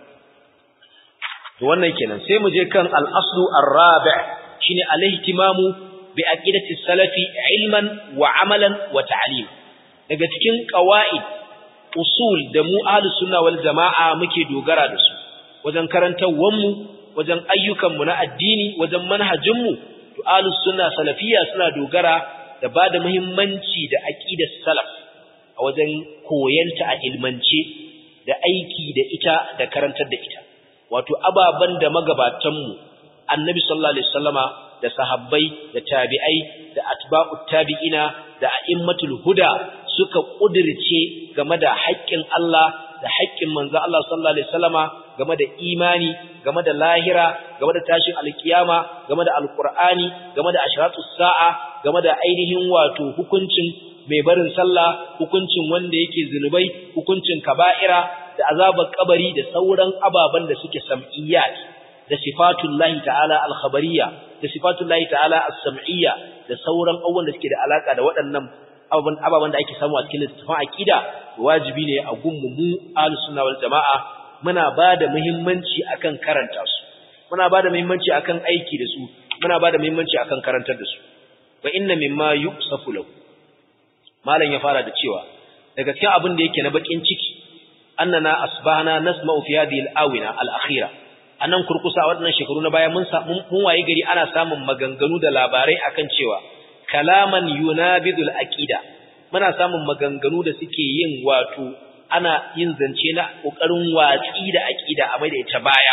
to wannan kenan sai mu je kan al-aslu ar-rabi' shine al-ihtimamu bi aqidati salafi ilman wa amalan wa ta'lim daga cikin qawaid usul da mu ahlus sunna wal jamaa muke dogara da su wajen karantawar mu wajen ayyukan mu na addini wajen manhajin mu to ahlus sunna salafiyya suna dogara da bada muhimmanci da aqidar salaf a wajen koyanta a ilmance da aiki da ita da karantar da ita wato ababan da magabatanmu annabi sallallahu alaihi wasallama da sahabbai da tabi'ai da atba'ut tabi'ina da a'immatul huda suka kudirce game da haƙƙin Allah da haƙƙin manzo Allah sallallahu alaihi wasallama game da imani game da lahira game da tashin alkiyama game da alqur'ani game da ashratus sa'a game da ainihin wato hukuncin mai barin sallah hukuncin wanda yake zinubai hukuncin kaba'ira da azabar kabari da sauran ababen da suke sam'iyyat da sifatullahi ta'ala al-khabariyya da sifatullahi ta'ala as-sam'iyya da sauran abubuwan da suke da alaka da waɗannan ababen ababen da ake samu a cikin littafin aqida wajibi ne a gunmu mu ahlus sunna wal jamaa muna bada muhimmanci akan karanta su muna bada muhimmanci akan aiki da su muna bada muhimmanci akan karantar da su wa inna mimma yusafu lahu malam ya fara da cewa daga cikin abin da yake na bakin ciki annana asbahna nasma'u fi hadhihi al-awina al-akhira anan kurkusa waɗannan shekaru na baya mun mun waye gari ana samun maganganu da labarai akan cewa kalaman yunabidul aqida muna samun maganganu da suke yin wato ana yin zance na kokarin watsi da aqida a mai da ita baya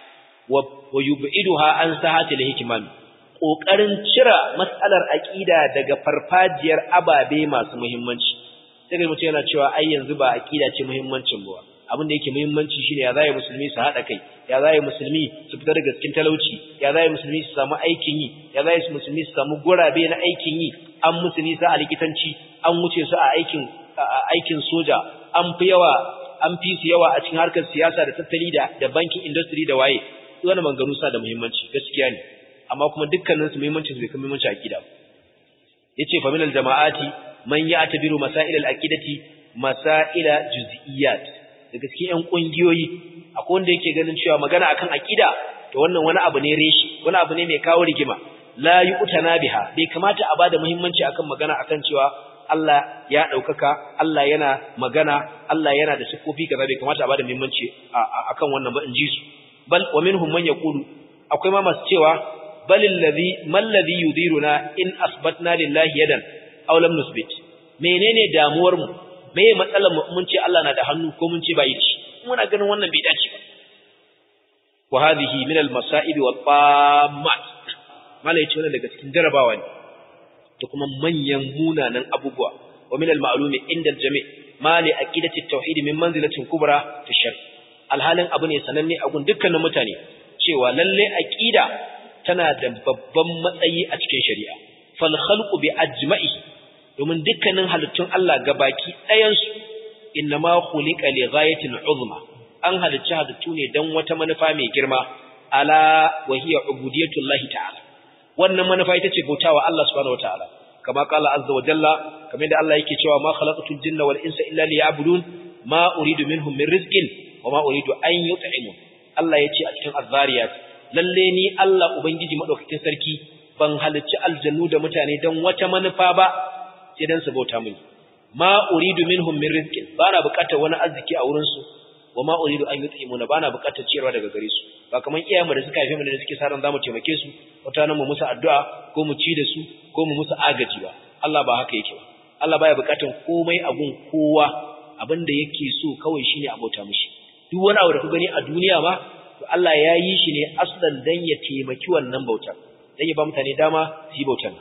wa yub'iduha an sahatil hikmami kokarin cira matsalar aqida daga farfajiyar ababe masu muhimmanci sai ga mutum yana cewa ai yanzu ba aqida ce muhimmancin ba abin da yake muhimmanci shine ya zai musulmi su hada kai ya zai musulmi su fitar daga cikin talauci ya zai musulmi su samu aikin yi ya zai musulmi su samu gurabe na aikin yi an musu nisa a likitanci an wuce su a aikin aikin soja an fi yawa an fi su yawa a cikin harkar siyasa da tattali da da banking industry da waye wannan maganganu sa da muhimmanci gaskiya ne amma kuma dukkanin su muhimmancin su bai kai muhimmanci akida yace fa minal jama'ati man ya'tabiru masail al-aqidati masaila juz'iyat daga cikin ƴan kungiyoyi akwai wanda yake ganin cewa magana akan aqida to wannan wani abu ne reshi wani abu ne mai kawo rigima la yu'tana biha bai kamata a bada muhimmanci akan magana akan cewa Allah ya daukaka Allah yana magana Allah yana da sifofi kaza bai kamata a bada muhimmanci akan wannan ba in ji su bal wa minhum man yaqulu akwai ma masu cewa bal alladhi mal ladhi yudiruna in asbatna lillahi yadan aw lam nusbit menene damuwar mu me matsalar mu mun ce Allah na da hannu ko mun ce ba yi ci muna ganin wannan bai dace ba wa hadhihi min al masa'ib wal tammat mala yace wannan daga cikin jarabawa ne da kuma manyan munanan abubuwa wa min al ma'lumi inda al jami' ma li aqidati at tauhid min manzilatin kubra fi shar alhalin abu ne sananne a gun dukkanin mutane cewa lalle aqida tana da babban matsayi a cikin shari'a fal khalqu bi ajma'i domin dukkanin halittun Allah gabaki ɗayan su innama khuliqa li ghayatin uzma an halicci halittu ne dan wata manufa mai girma ala wa hiya ubudiyatullahi ta'ala wannan manufa ita ce bautawa Allah subhanahu wataala kama qala azza wa jalla kamar da Allah yake cewa ma khalaqatul jinna wal insa illa liya'budun ma uridu minhum min rizqin wa ma uridu an yut'imun Allah yace a cikin azzariyat lalle ni Allah ubangiji madaukakin sarki ban halicci aljannu da mutane dan wata manufa ba sai dan su bauta mini ma uridu minhum min rizqin bana bukatar wani arziki a wurin su wa ma uridu an yut'imuna bana bukatar ciyarwa daga gare su ba kaman iyayenmu da suka haife mu da suke saran zamu taimake su wata nan mu musu addu'a ko mu ci da su ko mu musu agaji ba Allah ba haka yake ba Allah baya bukatar komai abun kowa abinda yake so kawai shine a bauta mishi duk wani abu da ku gani a duniya ma to Allah ya yi shi ne aslan dan ya taimaki wannan bautar dan ya ba mutane dama su yi bautar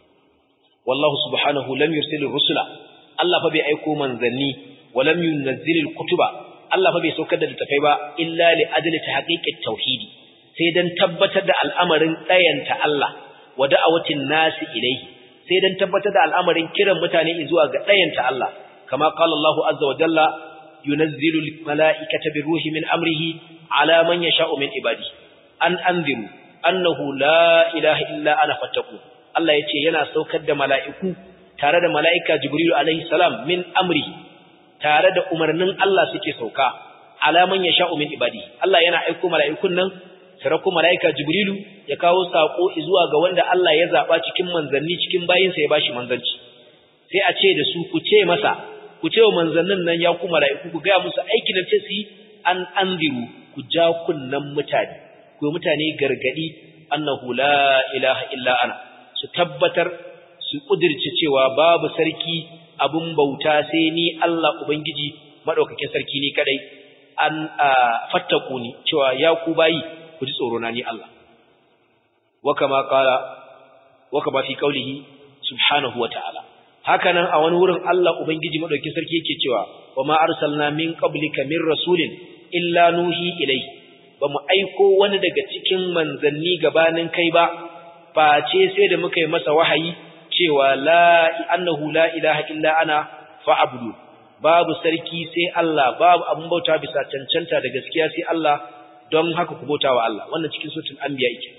wallahu subhanahu lam yursil rusula Allah fa bai aiko manzanni wa lam yunzil kutuba Allah fa bai saukar da littafai ba illa li ajli tahqiqit tauhidi sai dan tabbatar da al'amarin tsayanta Allah wa da'awatin nasi ilayhi sai dan tabbatar da al'amarin kiran mutane zuwa ga tsayanta Allah kama qala Allah azza wa jalla yunazzilu al-mala'ikata biruhi min amrihi ala man yasha'u min ibadihi an anziru annahu la ilaha illa ana fattaqu Allah yace yana saukar da mala'iku tare da mala'ika Jibrilu alaihi salam min amri tare da umarnin Allah suke sauka alaman ya sha'u min ibadi Allah yana aiko mala'ikun nan sarako mala'ika Jibrilu ya kawo sako zuwa ga wanda Allah ya zaba cikin manzanni cikin bayinsa ya bashi manzanci sai a ce da su ku ce masa ku ce wa manzannin nan ya ku mala'iku ku ga musu aikin da ce su yi an anziru ku ja kunnan mutane ku mutane gargadi annahu la ilaha illa ana su tabbatar su kudirce cewa babu sarki abun bauta sai ni Allah Ubangiji madaukakin sarki ni kadai an fattaku ni cewa ya ku bayi ku ji tsoro na ni Allah wa kama qala wa kama fi qawlihi subhanahu wa ta'ala hakanan a wani wurin Allah Ubangiji madaukakin sarki yake cewa wa ma arsalna min qablika min rasulin illa nuhi ilayhi ba mu aiko wani daga cikin manzanni gabanin kai ba face sai da muka yi masa wahayi cewa la annahu la ilaha illa ana fa'budu babu sarki sai Allah babu abun bauta bisa cancanta da gaskiya sai Allah don haka ku bauta wa Allah wannan cikin suratul anbiya yake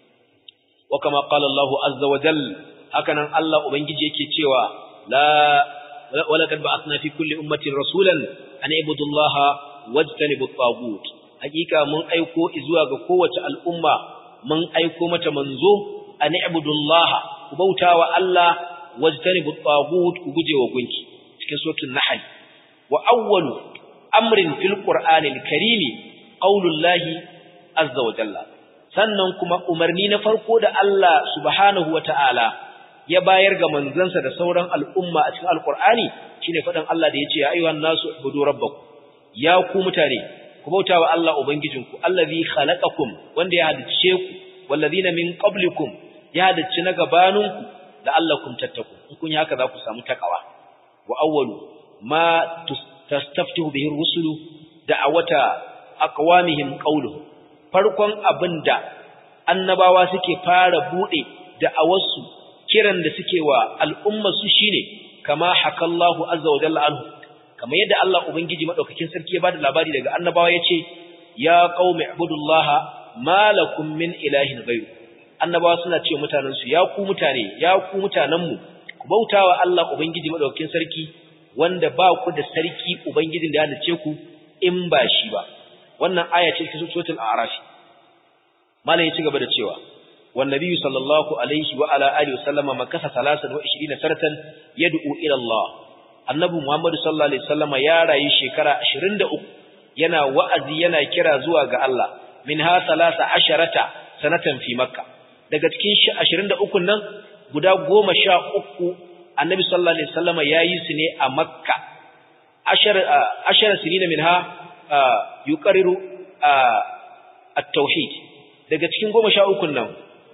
wa kama qala Allahu azza wa jalla hakanan Allah ubangiji yake cewa la walaqad ba'athna fi kulli ummatin rasulan an ibudu Allah wajtanibu at-taghut hakika mun aiko zuwa ga kowace al'umma mun aiko mata manzo an ibudu Allah ku bautawa Allah wajtanibu at-taghut ku gujewa gunki cikin suratul nahl wa awwalu amrin fil qur'anil karimi qaulullahi azza wa jalla sannan kuma umarni na farko da Allah subhanahu wata'ala ya bayar ga manzansa da sauran al'umma a cikin alqur'ani shine fadan Allah da yace ya ayyuhan nasu ibudu rabbakum ya ku mutane ku bautawa Allah ubangijinku allazi khalaqakum wanda ya halice ku wallazina min qablikum ya halicci na gabaninku la'allakum tattaqun in kun yi haka za ku samu takawa wa awwalu ma tastaftihu bihi rusulu da'awata aqwamihim qawluhu farkon abinda annabawa suke fara bude da'awarsu kiran da suke wa al'umma su shine kama hakallahu azza wa jalla anhu kamar yadda Allah ubangiji madaukakin sarki ya bada labari daga annabawa yace ya qaumi ibudullaha malakum min ilahin ghayru annabawa suna ce mutanen su ya ku mutane ya ku mutanen mu ku bautawa Allah ubangiji madaukakin sarki wanda ba ku da sarki ubangijin da ya halice ku in ba shi ba wannan aya ce cikin suratul a'raf malam ya ci gaba da cewa wan nabiyyu sallallahu alaihi wa ala alihi wasallama makasa 23 saratan yad'u ila Allah annabi muhammad sallallahu alaihi wasallama ya rayu shekara 23 yana wa'azi yana kira zuwa ga Allah minha 13 sanatan fi makka daga cikin 23 nan guda 13 annabi sallallahu alaihi wasallama yayi su ne a makka ashar ashar sinina minha yuqarriru at-tauhid daga cikin 13 nan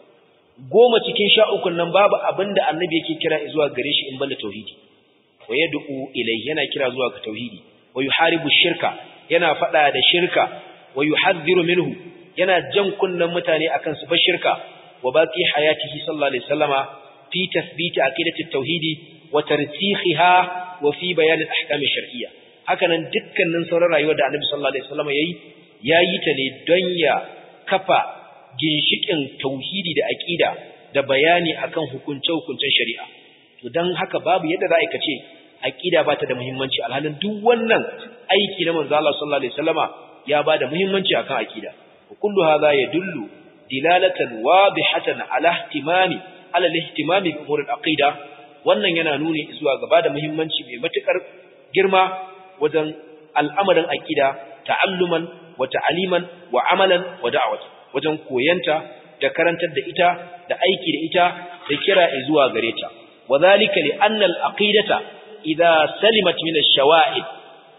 goma cikin 13 nan babu abinda annabi yake kira zuwa gare shi in banda tauhidi wa yad'u ilayhi yana kira zuwa ga tauhidi wa yuharibu shirka yana fada da shirka wa yuhadhdhiru minhu yana jan kunnan mutane akan su bar shirka wa baqi hayatihi sallallahu alaihi wasallama fi tathbiti aqidati at-tauhidi wa tarsikhiha wa fi bayan al-ahkam ash-shar'iyya hakanan dukkanin sauran rayuwar da Annabi sallallahu alaihi wasallama yayi yayi ta ne don ya kafa ginshikin tauhidi da aqida da bayani akan hukunce-hukuncen shari'a to dan haka babu yadda za a ce aqida ba ta da muhimmanci alhalin duk wannan aiki na manzo Allah sallallahu alaihi wasallama ya ba da muhimmanci akan aqida kullu hadha yadullu dilalatan wadihatan ala ihtimami ala ihtimami bi umur al-aqida wannan yana nuni zuwa gaba da muhimmanci mai matukar girma wajen al'amarin aqida ta'alluman wa ta'aliman wa amalan wa da'watan wajen koyanta da karantar da ita da aiki da ita da kira zuwa gare ta wadhalika li anna al-aqidata idha salimat min ash-shawa'id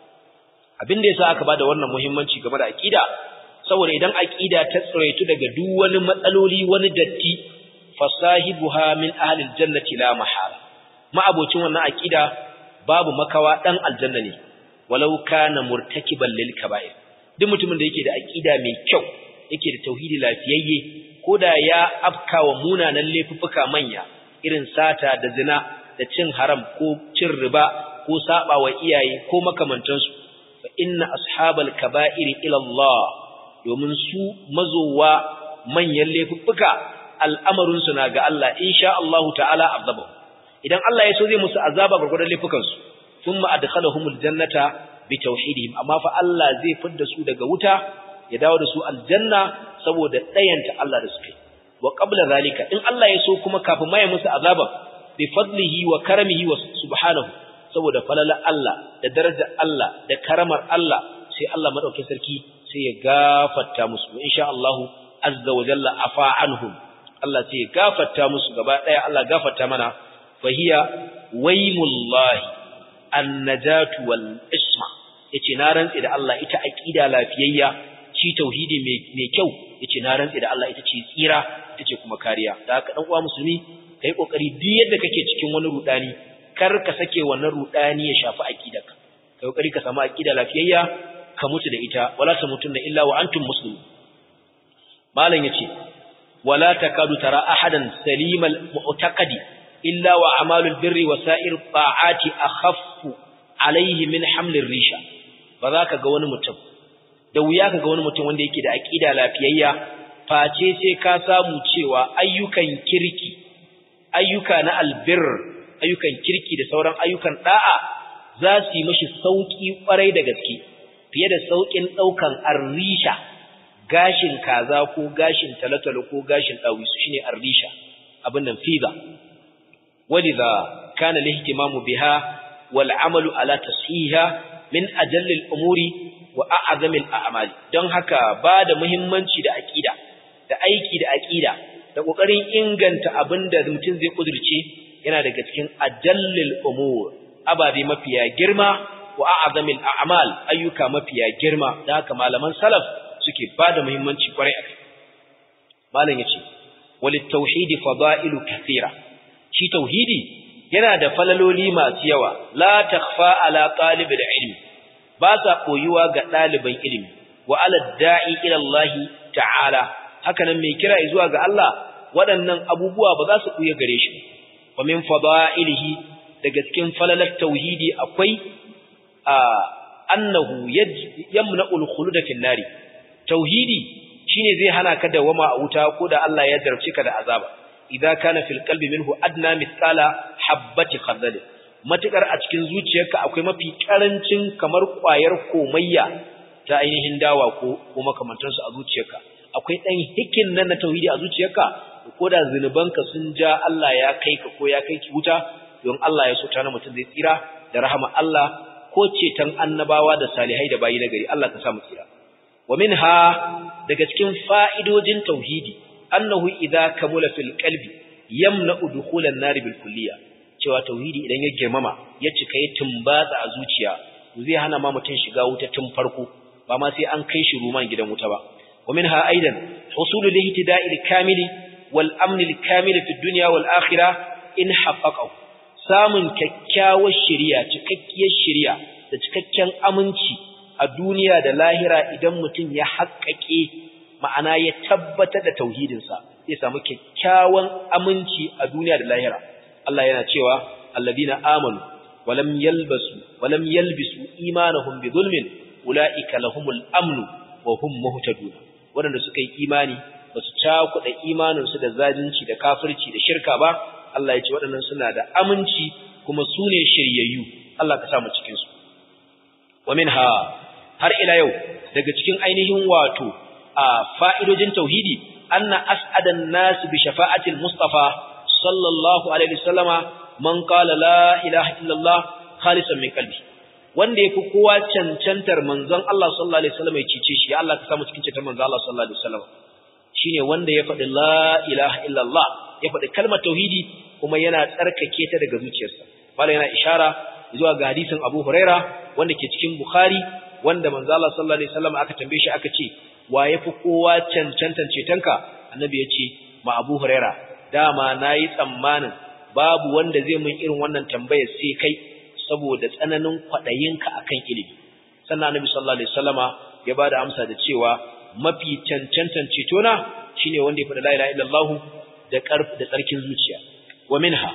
abin da yasa aka bada wannan muhimmanci game da aqida saboda idan aqida ta tsiraitu daga duk wani matsaloli wani datti fasahibuha min ahli al-jannati la mahala ma abocin wannan aqida babu makawa dan aljanna ne walau kana murtakiban lil kaba'ir duk mutumin da yake da aqida mai kyau yake da tauhidi lafiyayye koda ya afkawa munanan laifuffuka manya irin sata da zina da cin haram ko cin riba ko saba wa iyaye ko makamantansu fa inna ashabal kaba'iri ila Allah domin su mazowa manyan laifuffuka al'amarin su na ga Allah insha Allah ta'ala azabu idan Allah ya so zai musu azaba gurgurdan laifukan su thumma adkhalahumul jannata bi tauhidihim amma fa Allah zai fidda su daga wuta ya dawo da su aljanna saboda dayanta Allah da suke wa qabla zalika in Allah ya so kuma kafin ma ya musu azaba bi fadlihi wa karamihi wa subhanahu saboda falala Allah da darajar Allah da karamar Allah sai Allah madaukakin sarki sai ya gafarta musu insha Allah azza wa jalla afa anhum Allah sai ya gafarta musu gaba daya Allah gafarta mana fahiya waymullahi annajatu wal isma yace na rantsi da Allah ita aqida lafiyayya shi tauhidi mai kyau yace na rantsi da Allah ita ce tsira ita ce kuma kariya da haka dan uwa musulmi kai kokari duk yadda kake cikin wani rudani kar ka sake wannan rudani ya shafi aqidarka kai kokari ka samu aqida lafiyayya ka mutu da ita wala tamutunna illa wa antum muslimun malam yace wala takadu tara ahadan salimal mu'taqadi illa wa amalul birri wa sa'ir ta'ati akhaffu alayhi min hamlir risha ba za ka ga wani mutum da wuya ka ga wani mutum wanda yake da aqida lafiyayya face sai ka samu cewa ayyukan kirki ayyuka na albir ayyukan kirki da sauran ayyukan da'a za su yi mashi sauki kwarai da gaske fiye da saukin daukan arrisha gashin kaza ko gashin talatalo ko gashin dawisu shine arrisha abin nan fiza walidha kana lihtimamu biha wal amalu ala tashiha min ajalli al-umuri wa a'zami al-a'mali don haka ba da muhimmanci da aqida da aiki da aqida da kokarin inganta abinda mutum zai kudurce yana daga cikin ajallil umur ababe mafiya girma wa a'zamil a'mal ayyuka mafiya girma da haka malaman salaf suke bada muhimmanci kwarai a kai malam yace walit tauhidi fada'ilu kathira shi tauhidi yana da falaloli masu yawa la takhfa ala talibil ilmi ba sa koyuwa ga ɗaliban ilimi wa ala da'i ila Allah ta'ala haka nan mai kira zuwa ga Allah waɗannan abubuwa ba za su kuya gare shi wa min fada'ilihi daga cikin falalar tauhidi akwai annahu yamna'ul khuluda fil nari tauhidi shine zai hana ka dawama a wuta ko da Allah ya jarabce ka da azaba idza kana fil qalbi minhu adna mithqala habati khardal matukar a cikin zuciyarka akwai mafi karancin kamar kwayar komayya ta ainihin dawa ko ko makamantansu a zuciyarka akwai dan hikin nan na tauhidi a zuciyarka ko da zinubanka sun ja Allah ya kai ka ko ya kai ki wuta don Allah ya so ta na mutum zai tsira da rahama Allah ko ceton annabawa da salihai da bayi na gari Allah ka sa mu tsira wa minha daga cikin fa'idojin tauhidi annahu idza kamula fil qalbi yamna'u dukhulan nar bil kulliya cewa tauhidi idan ya girmama ya cika ya tumbatsa a zuciya zai hana ma mutun shiga wuta tun farko ba ma sai an kai shi ruman gidan wuta ba wa minha aidan husulul ihtida'il kamili wal amn al kamil fi dunya wal akhirah in haqqaqahu samun kyakkyawar shari'a cikakkiyar shari'a da cikakken aminci a duniya da lahira idan mutum ya haƙƙaƙe ma'ana ya tabbatar da tauhidinsa zai samu kyakkyawan aminci a duniya da lahira Allah yana cewa alladina amanu walam yalbasu walam yalbisu imanahum bi zulmin ulaika lahumul amnu wa hum muhtadun wanda suka yi imani basu cakuɗa imaninsu da zalunci da kafirci da shirka ba Allah ya ce waɗannan suna da aminci kuma su ne shiryayyu Allah ka sa mu cikin su wa minha har ila yau daga cikin ainihin wato a fa'idojin tauhidi anna as'adan nas bi shafa'atil mustafa sallallahu alaihi wasallama man qala la ilaha illallah khalisan min qalbi wanda yafi kowa cancantar manzon Allah sallallahu alaihi wasallam ya cice shi ya Allah ka samu cikin cancantar manzon Allah sallallahu alaihi wasallam shine wanda ya faɗi la ilaha illallah ya faɗi kalmar tauhidi kuma yana tsarkake ta daga zuciyarsa mallan yana ishara zuwa ga hadisin Abu Huraira wanda ke cikin Bukhari wanda manzo Allah sallallahu alaihi wasallam aka tambaye shi aka ce wa yafi kowa cancantan cetonka annabi ya ce ma Abu Huraira dama nayi tsammanin babu wanda zai mun irin wannan tambayar sai kai saboda tsananin kwadayinka akan ilimi sannan annabi sallallahu alaihi wasallama ya bada amsa da cewa mafi cancantan cetona shine wanda ya faɗa la ilaha illallah da ƙarfi da tsarkin zuciya wa minha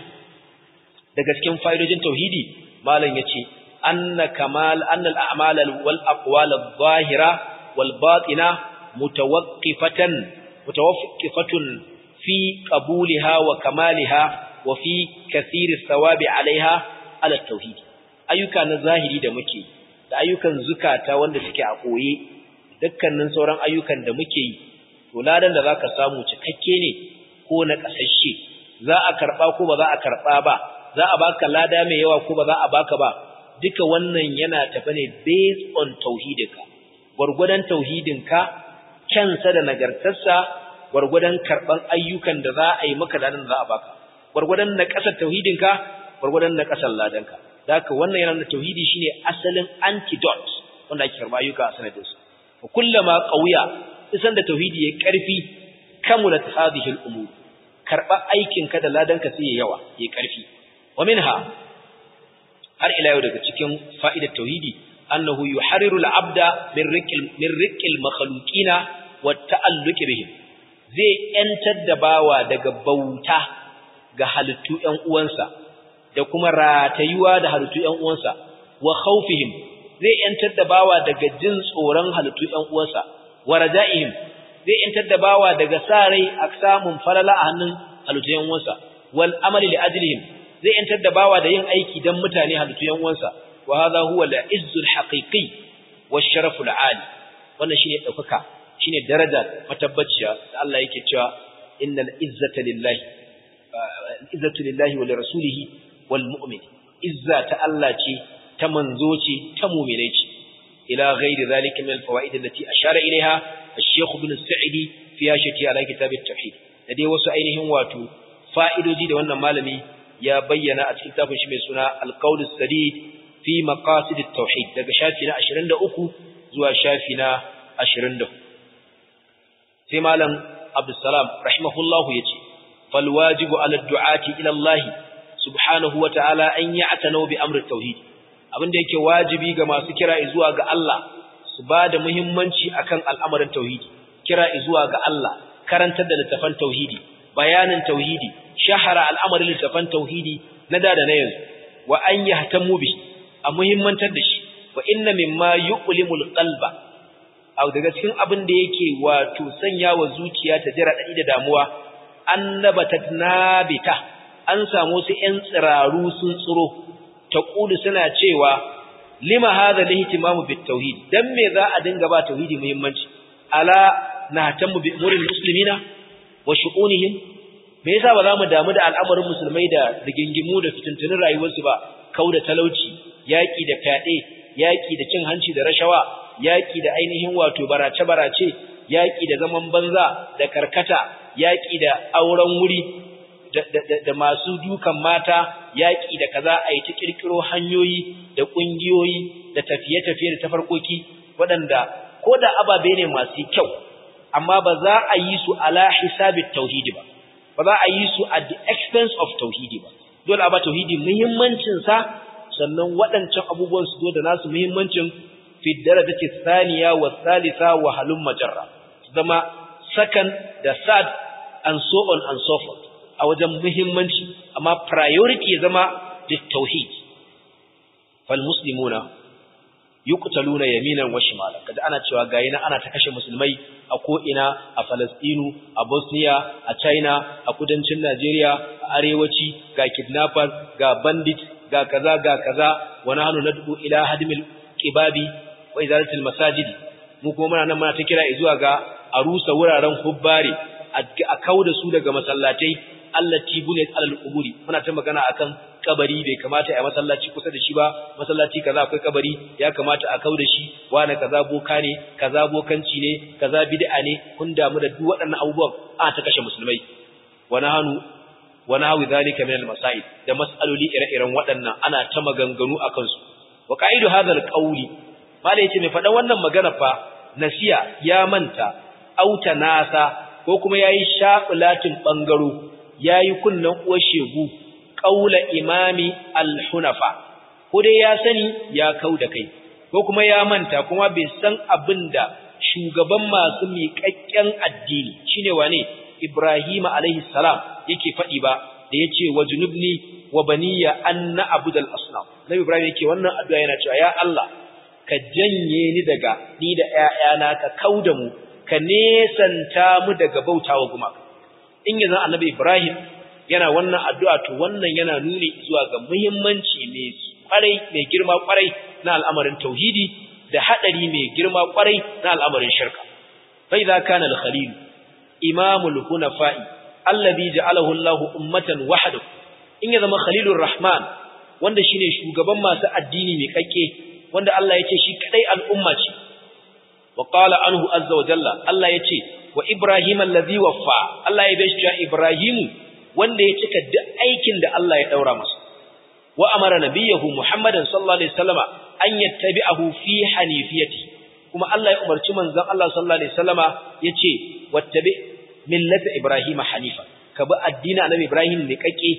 daga cikin fa'idojin tauhidi malam yace anna kamal anna al-a'mal wal aqwal adh-dhahira wal batina mutawaqqifatan mutawaffiqatun fi qabulha wa kamaliha wa fi kathir ath-thawabi 'alayha ala tauhid ayyuka na zahiri da muke da ayyukan zukata wanda suke a koye dukkanin sauran ayyukan da muke yi to ladan da zaka samu cikakke ne ko na kasashe za a karba ko ba za a karba ba za a baka lada mai yawa ko ba za a baka ba duka wannan yana tafi ne based on tauhidinka gurgudan tauhidinka kyansa da nagartarsa gurgudan karban ayyukan da za a yi maka ladan da za a baka gurgudan na kasar tauhidinka gurgudan na kasar ladanka haka wannan yana da tauhidi shine asalin antidote wanda ake karba ayyuka a sanadinsa kullama qawiya isan da tauhidi ya karfi kamulat hadhihi al-umur karba aikin ka da ladanka sai ya yawa ya karfi wa minha har ila yau daga cikin fa'idar tauhidi annahu yuharriru al-abda min riqil min riqil makhluqina wa ta'alluq bihim zai yantar da bawa daga bauta ga halittu ƴan uwansa da kuma ratayuwa da halittu ƴan uwansa wa khawfihim zai yantar da bawa daga jin tsoron halittu ƴan uwansa wa raja'ihim zai yantar da bawa daga sa rai a samun falala a hannun halittu ƴan uwansa wal amali li ajlihim zai yantar da bawa da yin aiki dan mutane halittu ƴan uwansa wa hadha huwa al izzul haqiqi wash sharaful ali wannan shine daukaka shine daraja matabbaciya da Allah yake cewa innal izzata lillahi izzatu lillahi wa lirasulihi wal mu'min izza ta Allah ce ta manzo ce ta mu'mine ce ila ghairi zalika min alfawaid allati ashara ilaiha ash-shaykh ibn sa'idi fi yashati ala kitab at-tauhid da dai wasu ainihin wato fa'idoji da wannan malami ya bayyana a cikin tafin shi mai suna al-qawl as-sadid fi maqasid at-tauhid daga shafi na 23 zuwa shafi na 24 sai malam abdussalam rahimahullahu yace fal wajibu ala ad-du'ati ila Allah subhanahu wa ta'ala an ya'tanu bi amri at-tauhid abinda yake wajibi ga masu kira zuwa ga Allah su ba da muhimmanci akan al'amarin tauhidi kira zuwa ga Allah karantar da littafan tauhidi bayanin tauhidi shahara al'amarin littafan tauhidi na da da na yanzu wa an yahtamu bi a muhimmantar da shi wa inna mimma yuqlimul qalba aw daga cikin abin da yake wato sanya wa zuciya ta jira dadi da damuwa annabatat nabita an samu su ƴan tsiraru sun tsiro taqulu suna cewa lima hadha lihtimamu bit tauhid dan me za a dinga ba tauhidi muhimmanci ala nahtamu bi umuril muslimina wa shu'unihim me yasa ba za mu damu da al'amarin musulmai da rigingimu da fitintunin rayuwarsu ba kauda talauci yaki da fyaɗe yaki da cin hanci da rashawa yaki da ainihin wato barace barace yaƙi da zaman banza da karkata yaƙi da auren wuri da masu dukan mata yaƙi da kaza a yi ta ƙirƙiro hanyoyi da ƙungiyoyi da tafiye-tafiye da tafarkoki waɗanda ko da ababe ne masu kyau amma ba za a yi su ala hisabit tauhidi ba ba za a yi su at the expense of tauhidi ba dole a ba tauhidi muhimmancinsa sannan waɗancan abubuwan su zo da nasu muhimmancin fi darajati thaniya wa thalitha wa halum majarra zama second da third and so on and so forth a wajen muhimmanci amma priority ya zama da tauhid fal muslimuna yuqtaluna yaminan wa shimala kaza ana cewa ga yana ana ta kashe musulmai a ko ina a Falastinu a Bosnia a China a kudancin Najeriya a arewaci ga kidnappers ga bandit ga kaza ga kaza wa nahnu nad'u ila hadmil qibabi wa izalatil masajid mu kuma muna nan muna ta kira zuwa ga a rusa wuraren hubbari a kauda su daga masallatai allati buniyat alal quburi muna ta magana akan kabari bai kamata a masallaci kusa da shi ba masallaci kaza akwai kabari ya kamata a kauda shi wani kaza boka ne kaza bokanci ne kaza bid'a ne kun damu da duk waɗannan abubuwan a ta kashe musulmai wa nahanu wa nahwi zalika min al-masail da mas'aloli ire-iren waɗannan ana ta maganganu akan su wa qaidu hadha al-qawli malai yace mai faɗa wannan magana fa nasiya ya manta auta nasa ko kuma yayi shafulatin bangaro yayi kunnan uwar shegu qaula imami al-hunafa ko dai ya sani ya kauda kai ko kuma ya manta kuma bai san abinda shugaban masu miƙaƙƙen addini shine wane Ibrahim alaihi salam yake faɗi ba da yace wajnubni wa baniya an na'budal asnam Nabi Ibrahim yake wannan addu'a yana cewa ya Allah ka janye ni daga ni da ƴaƴana ka kauda mu ka nesanta mu daga bautawa gumaka in yanzu Annabi Ibrahim yana wannan addu'a to wannan yana nuni zuwa ga muhimmanci mai kwarai mai girma kwarai na al'amarin tauhidi da hadari mai girma kwarai na al'amarin shirka fa idza kana al-khalil imamul hunafa'i alladhi ja'alahu Allah ummatan wahdahu in ya zama khalilur rahman wanda shine shugaban masu addini mai kakke wanda Allah ya ce shi kadai al'umma ce wa qala anhu azza wa jalla Allah ya ce wa ibrahim alladhi waffa Allah ya bashi ibrahim wanda ya cika duk aikin da Allah ya daura masa wa amara nabiyahu muhammadan sallallahu alaihi wasallama an yattabi'ahu fi hanifiyati kuma Allah ya umarci manzon Allah sallallahu alaihi wasallama yace wattabi millata ibrahim hanifa ka bi addinin annabi ibrahim ne kake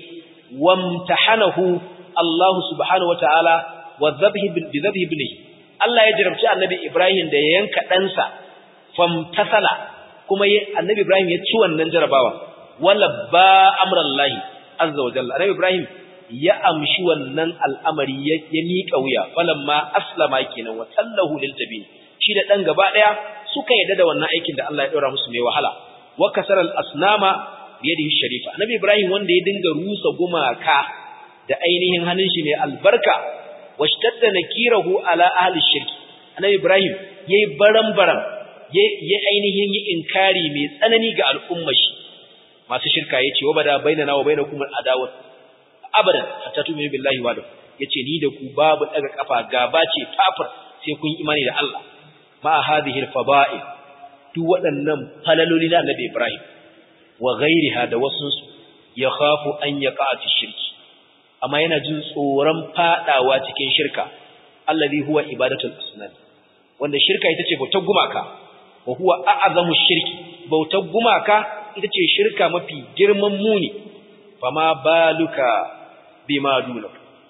wamtahanahu Allah subhanahu wataala wa dhabhi bi dhabhi ibnihi Allah ya jarabci annabi ibrahim da ya yanka ɗansa famtasala kuma annabi ibrahim ya ci wannan jarabawa wala ba amrallahi azza wa jalla annabi ibrahim ya amshi wannan al'amari ya miƙa wuya falamma aslama kenan wa tallahu lil tabin shi da dan gaba daya suka yadda da wannan aikin da Allah ya daura musu mai wahala wa kasara al asnama biyadihi sharifa annabi ibrahim wanda ya dinga rusa gumaka da ainihin hannun shi mai albarka washtadda nakirahu ala ahli shirki annabi ibrahim yayi baran-baran yayi ainihin yi inkari mai tsanani ga al'ummar shi masu shirka yace wa bada bainana wa bainakum al-adawat abadan hatta tu'minu billahi wa yace ni da ku babu daga kafa gaba ce fafar sai kun imani da Allah ma hadhihi al-fada'i duk waɗannan falaloli na Annabi Ibrahim wa ghairiha da wasu ya khafu an yaqa fi shirki amma yana jin tsoron fadawa cikin shirka allazi huwa ibadatul asnam wanda shirka ita ce bautar gumaka wa huwa a'zamu shirki bautar gumaka ita ce shirka mafi girman muni fama baluka bima duna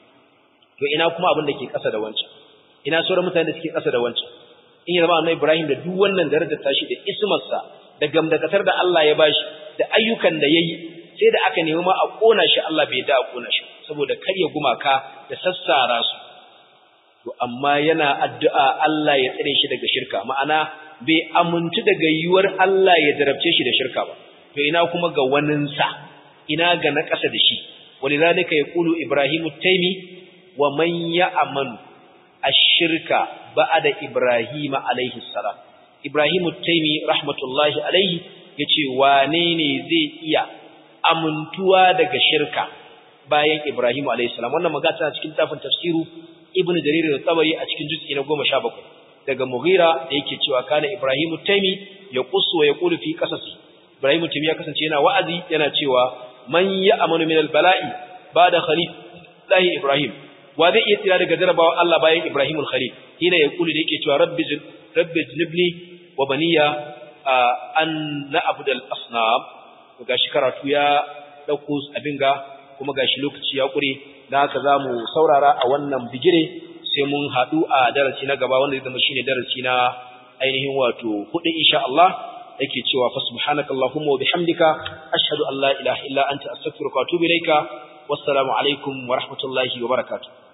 to ina kuma abin da ke ƙasa da wancan ina sauran mutane da suke ƙasa da wancan in ya zama annabi Ibrahim da duk wannan darajar tashi da ismarsa da gamdakatar da Allah ya bashi da ayyukan da yayi sai da aka nemi ma a kona shi Allah bai da a kona shi saboda karya gumaka da sassara su to amma yana addu'a Allah ya tsare shi daga shirka ma'ana bai amuntu daga yiwuwar Allah ya jarabce shi da shirka ba to ina kuma ga waninsa ina ga na ƙasa da shi walidhalika yaqulu ibrahimu taymi wa man ya'manu ash-shirka ba'da ibrahima alayhi salam ibrahimu taymi rahmatullahi alayhi yace wane ne zai iya amintuwa daga shirka bayan ibrahimu alayhi salam wannan magana tana cikin tafin tafsiru ibnu jarir al-tabari a cikin juz'i na 17 daga Mughira da yake cewa kana Ibrahim Taimi ya qussu wa yaqulu fi qasasi Ibrahim Taimi ya kasance yana wa'azi yana cewa man ya'manu min al-bala'i ba'da khalilahi Ibrahim wa zai iya tsira daga jarabawa Allah bayan Ibrahim al-Khalil hina yaqulu da yake cewa rabbi rabbi jinibni wa baniya an na'budu al-asnam gashi karatu ya dauko abin ga kuma gashi lokaci ya kure dan haka zamu saurara a wannan bigire sai mun haɗu a darasi na gaba wanda zai zama shine darasi na ainihin wato hudu insha Allah yake cewa fa subhanakallahumma wa bihamdika ashhadu an la ilaha illa anta astaghfiruka wa atubu ilaika wassalamu alaikum wa rahmatullahi wa barakatuh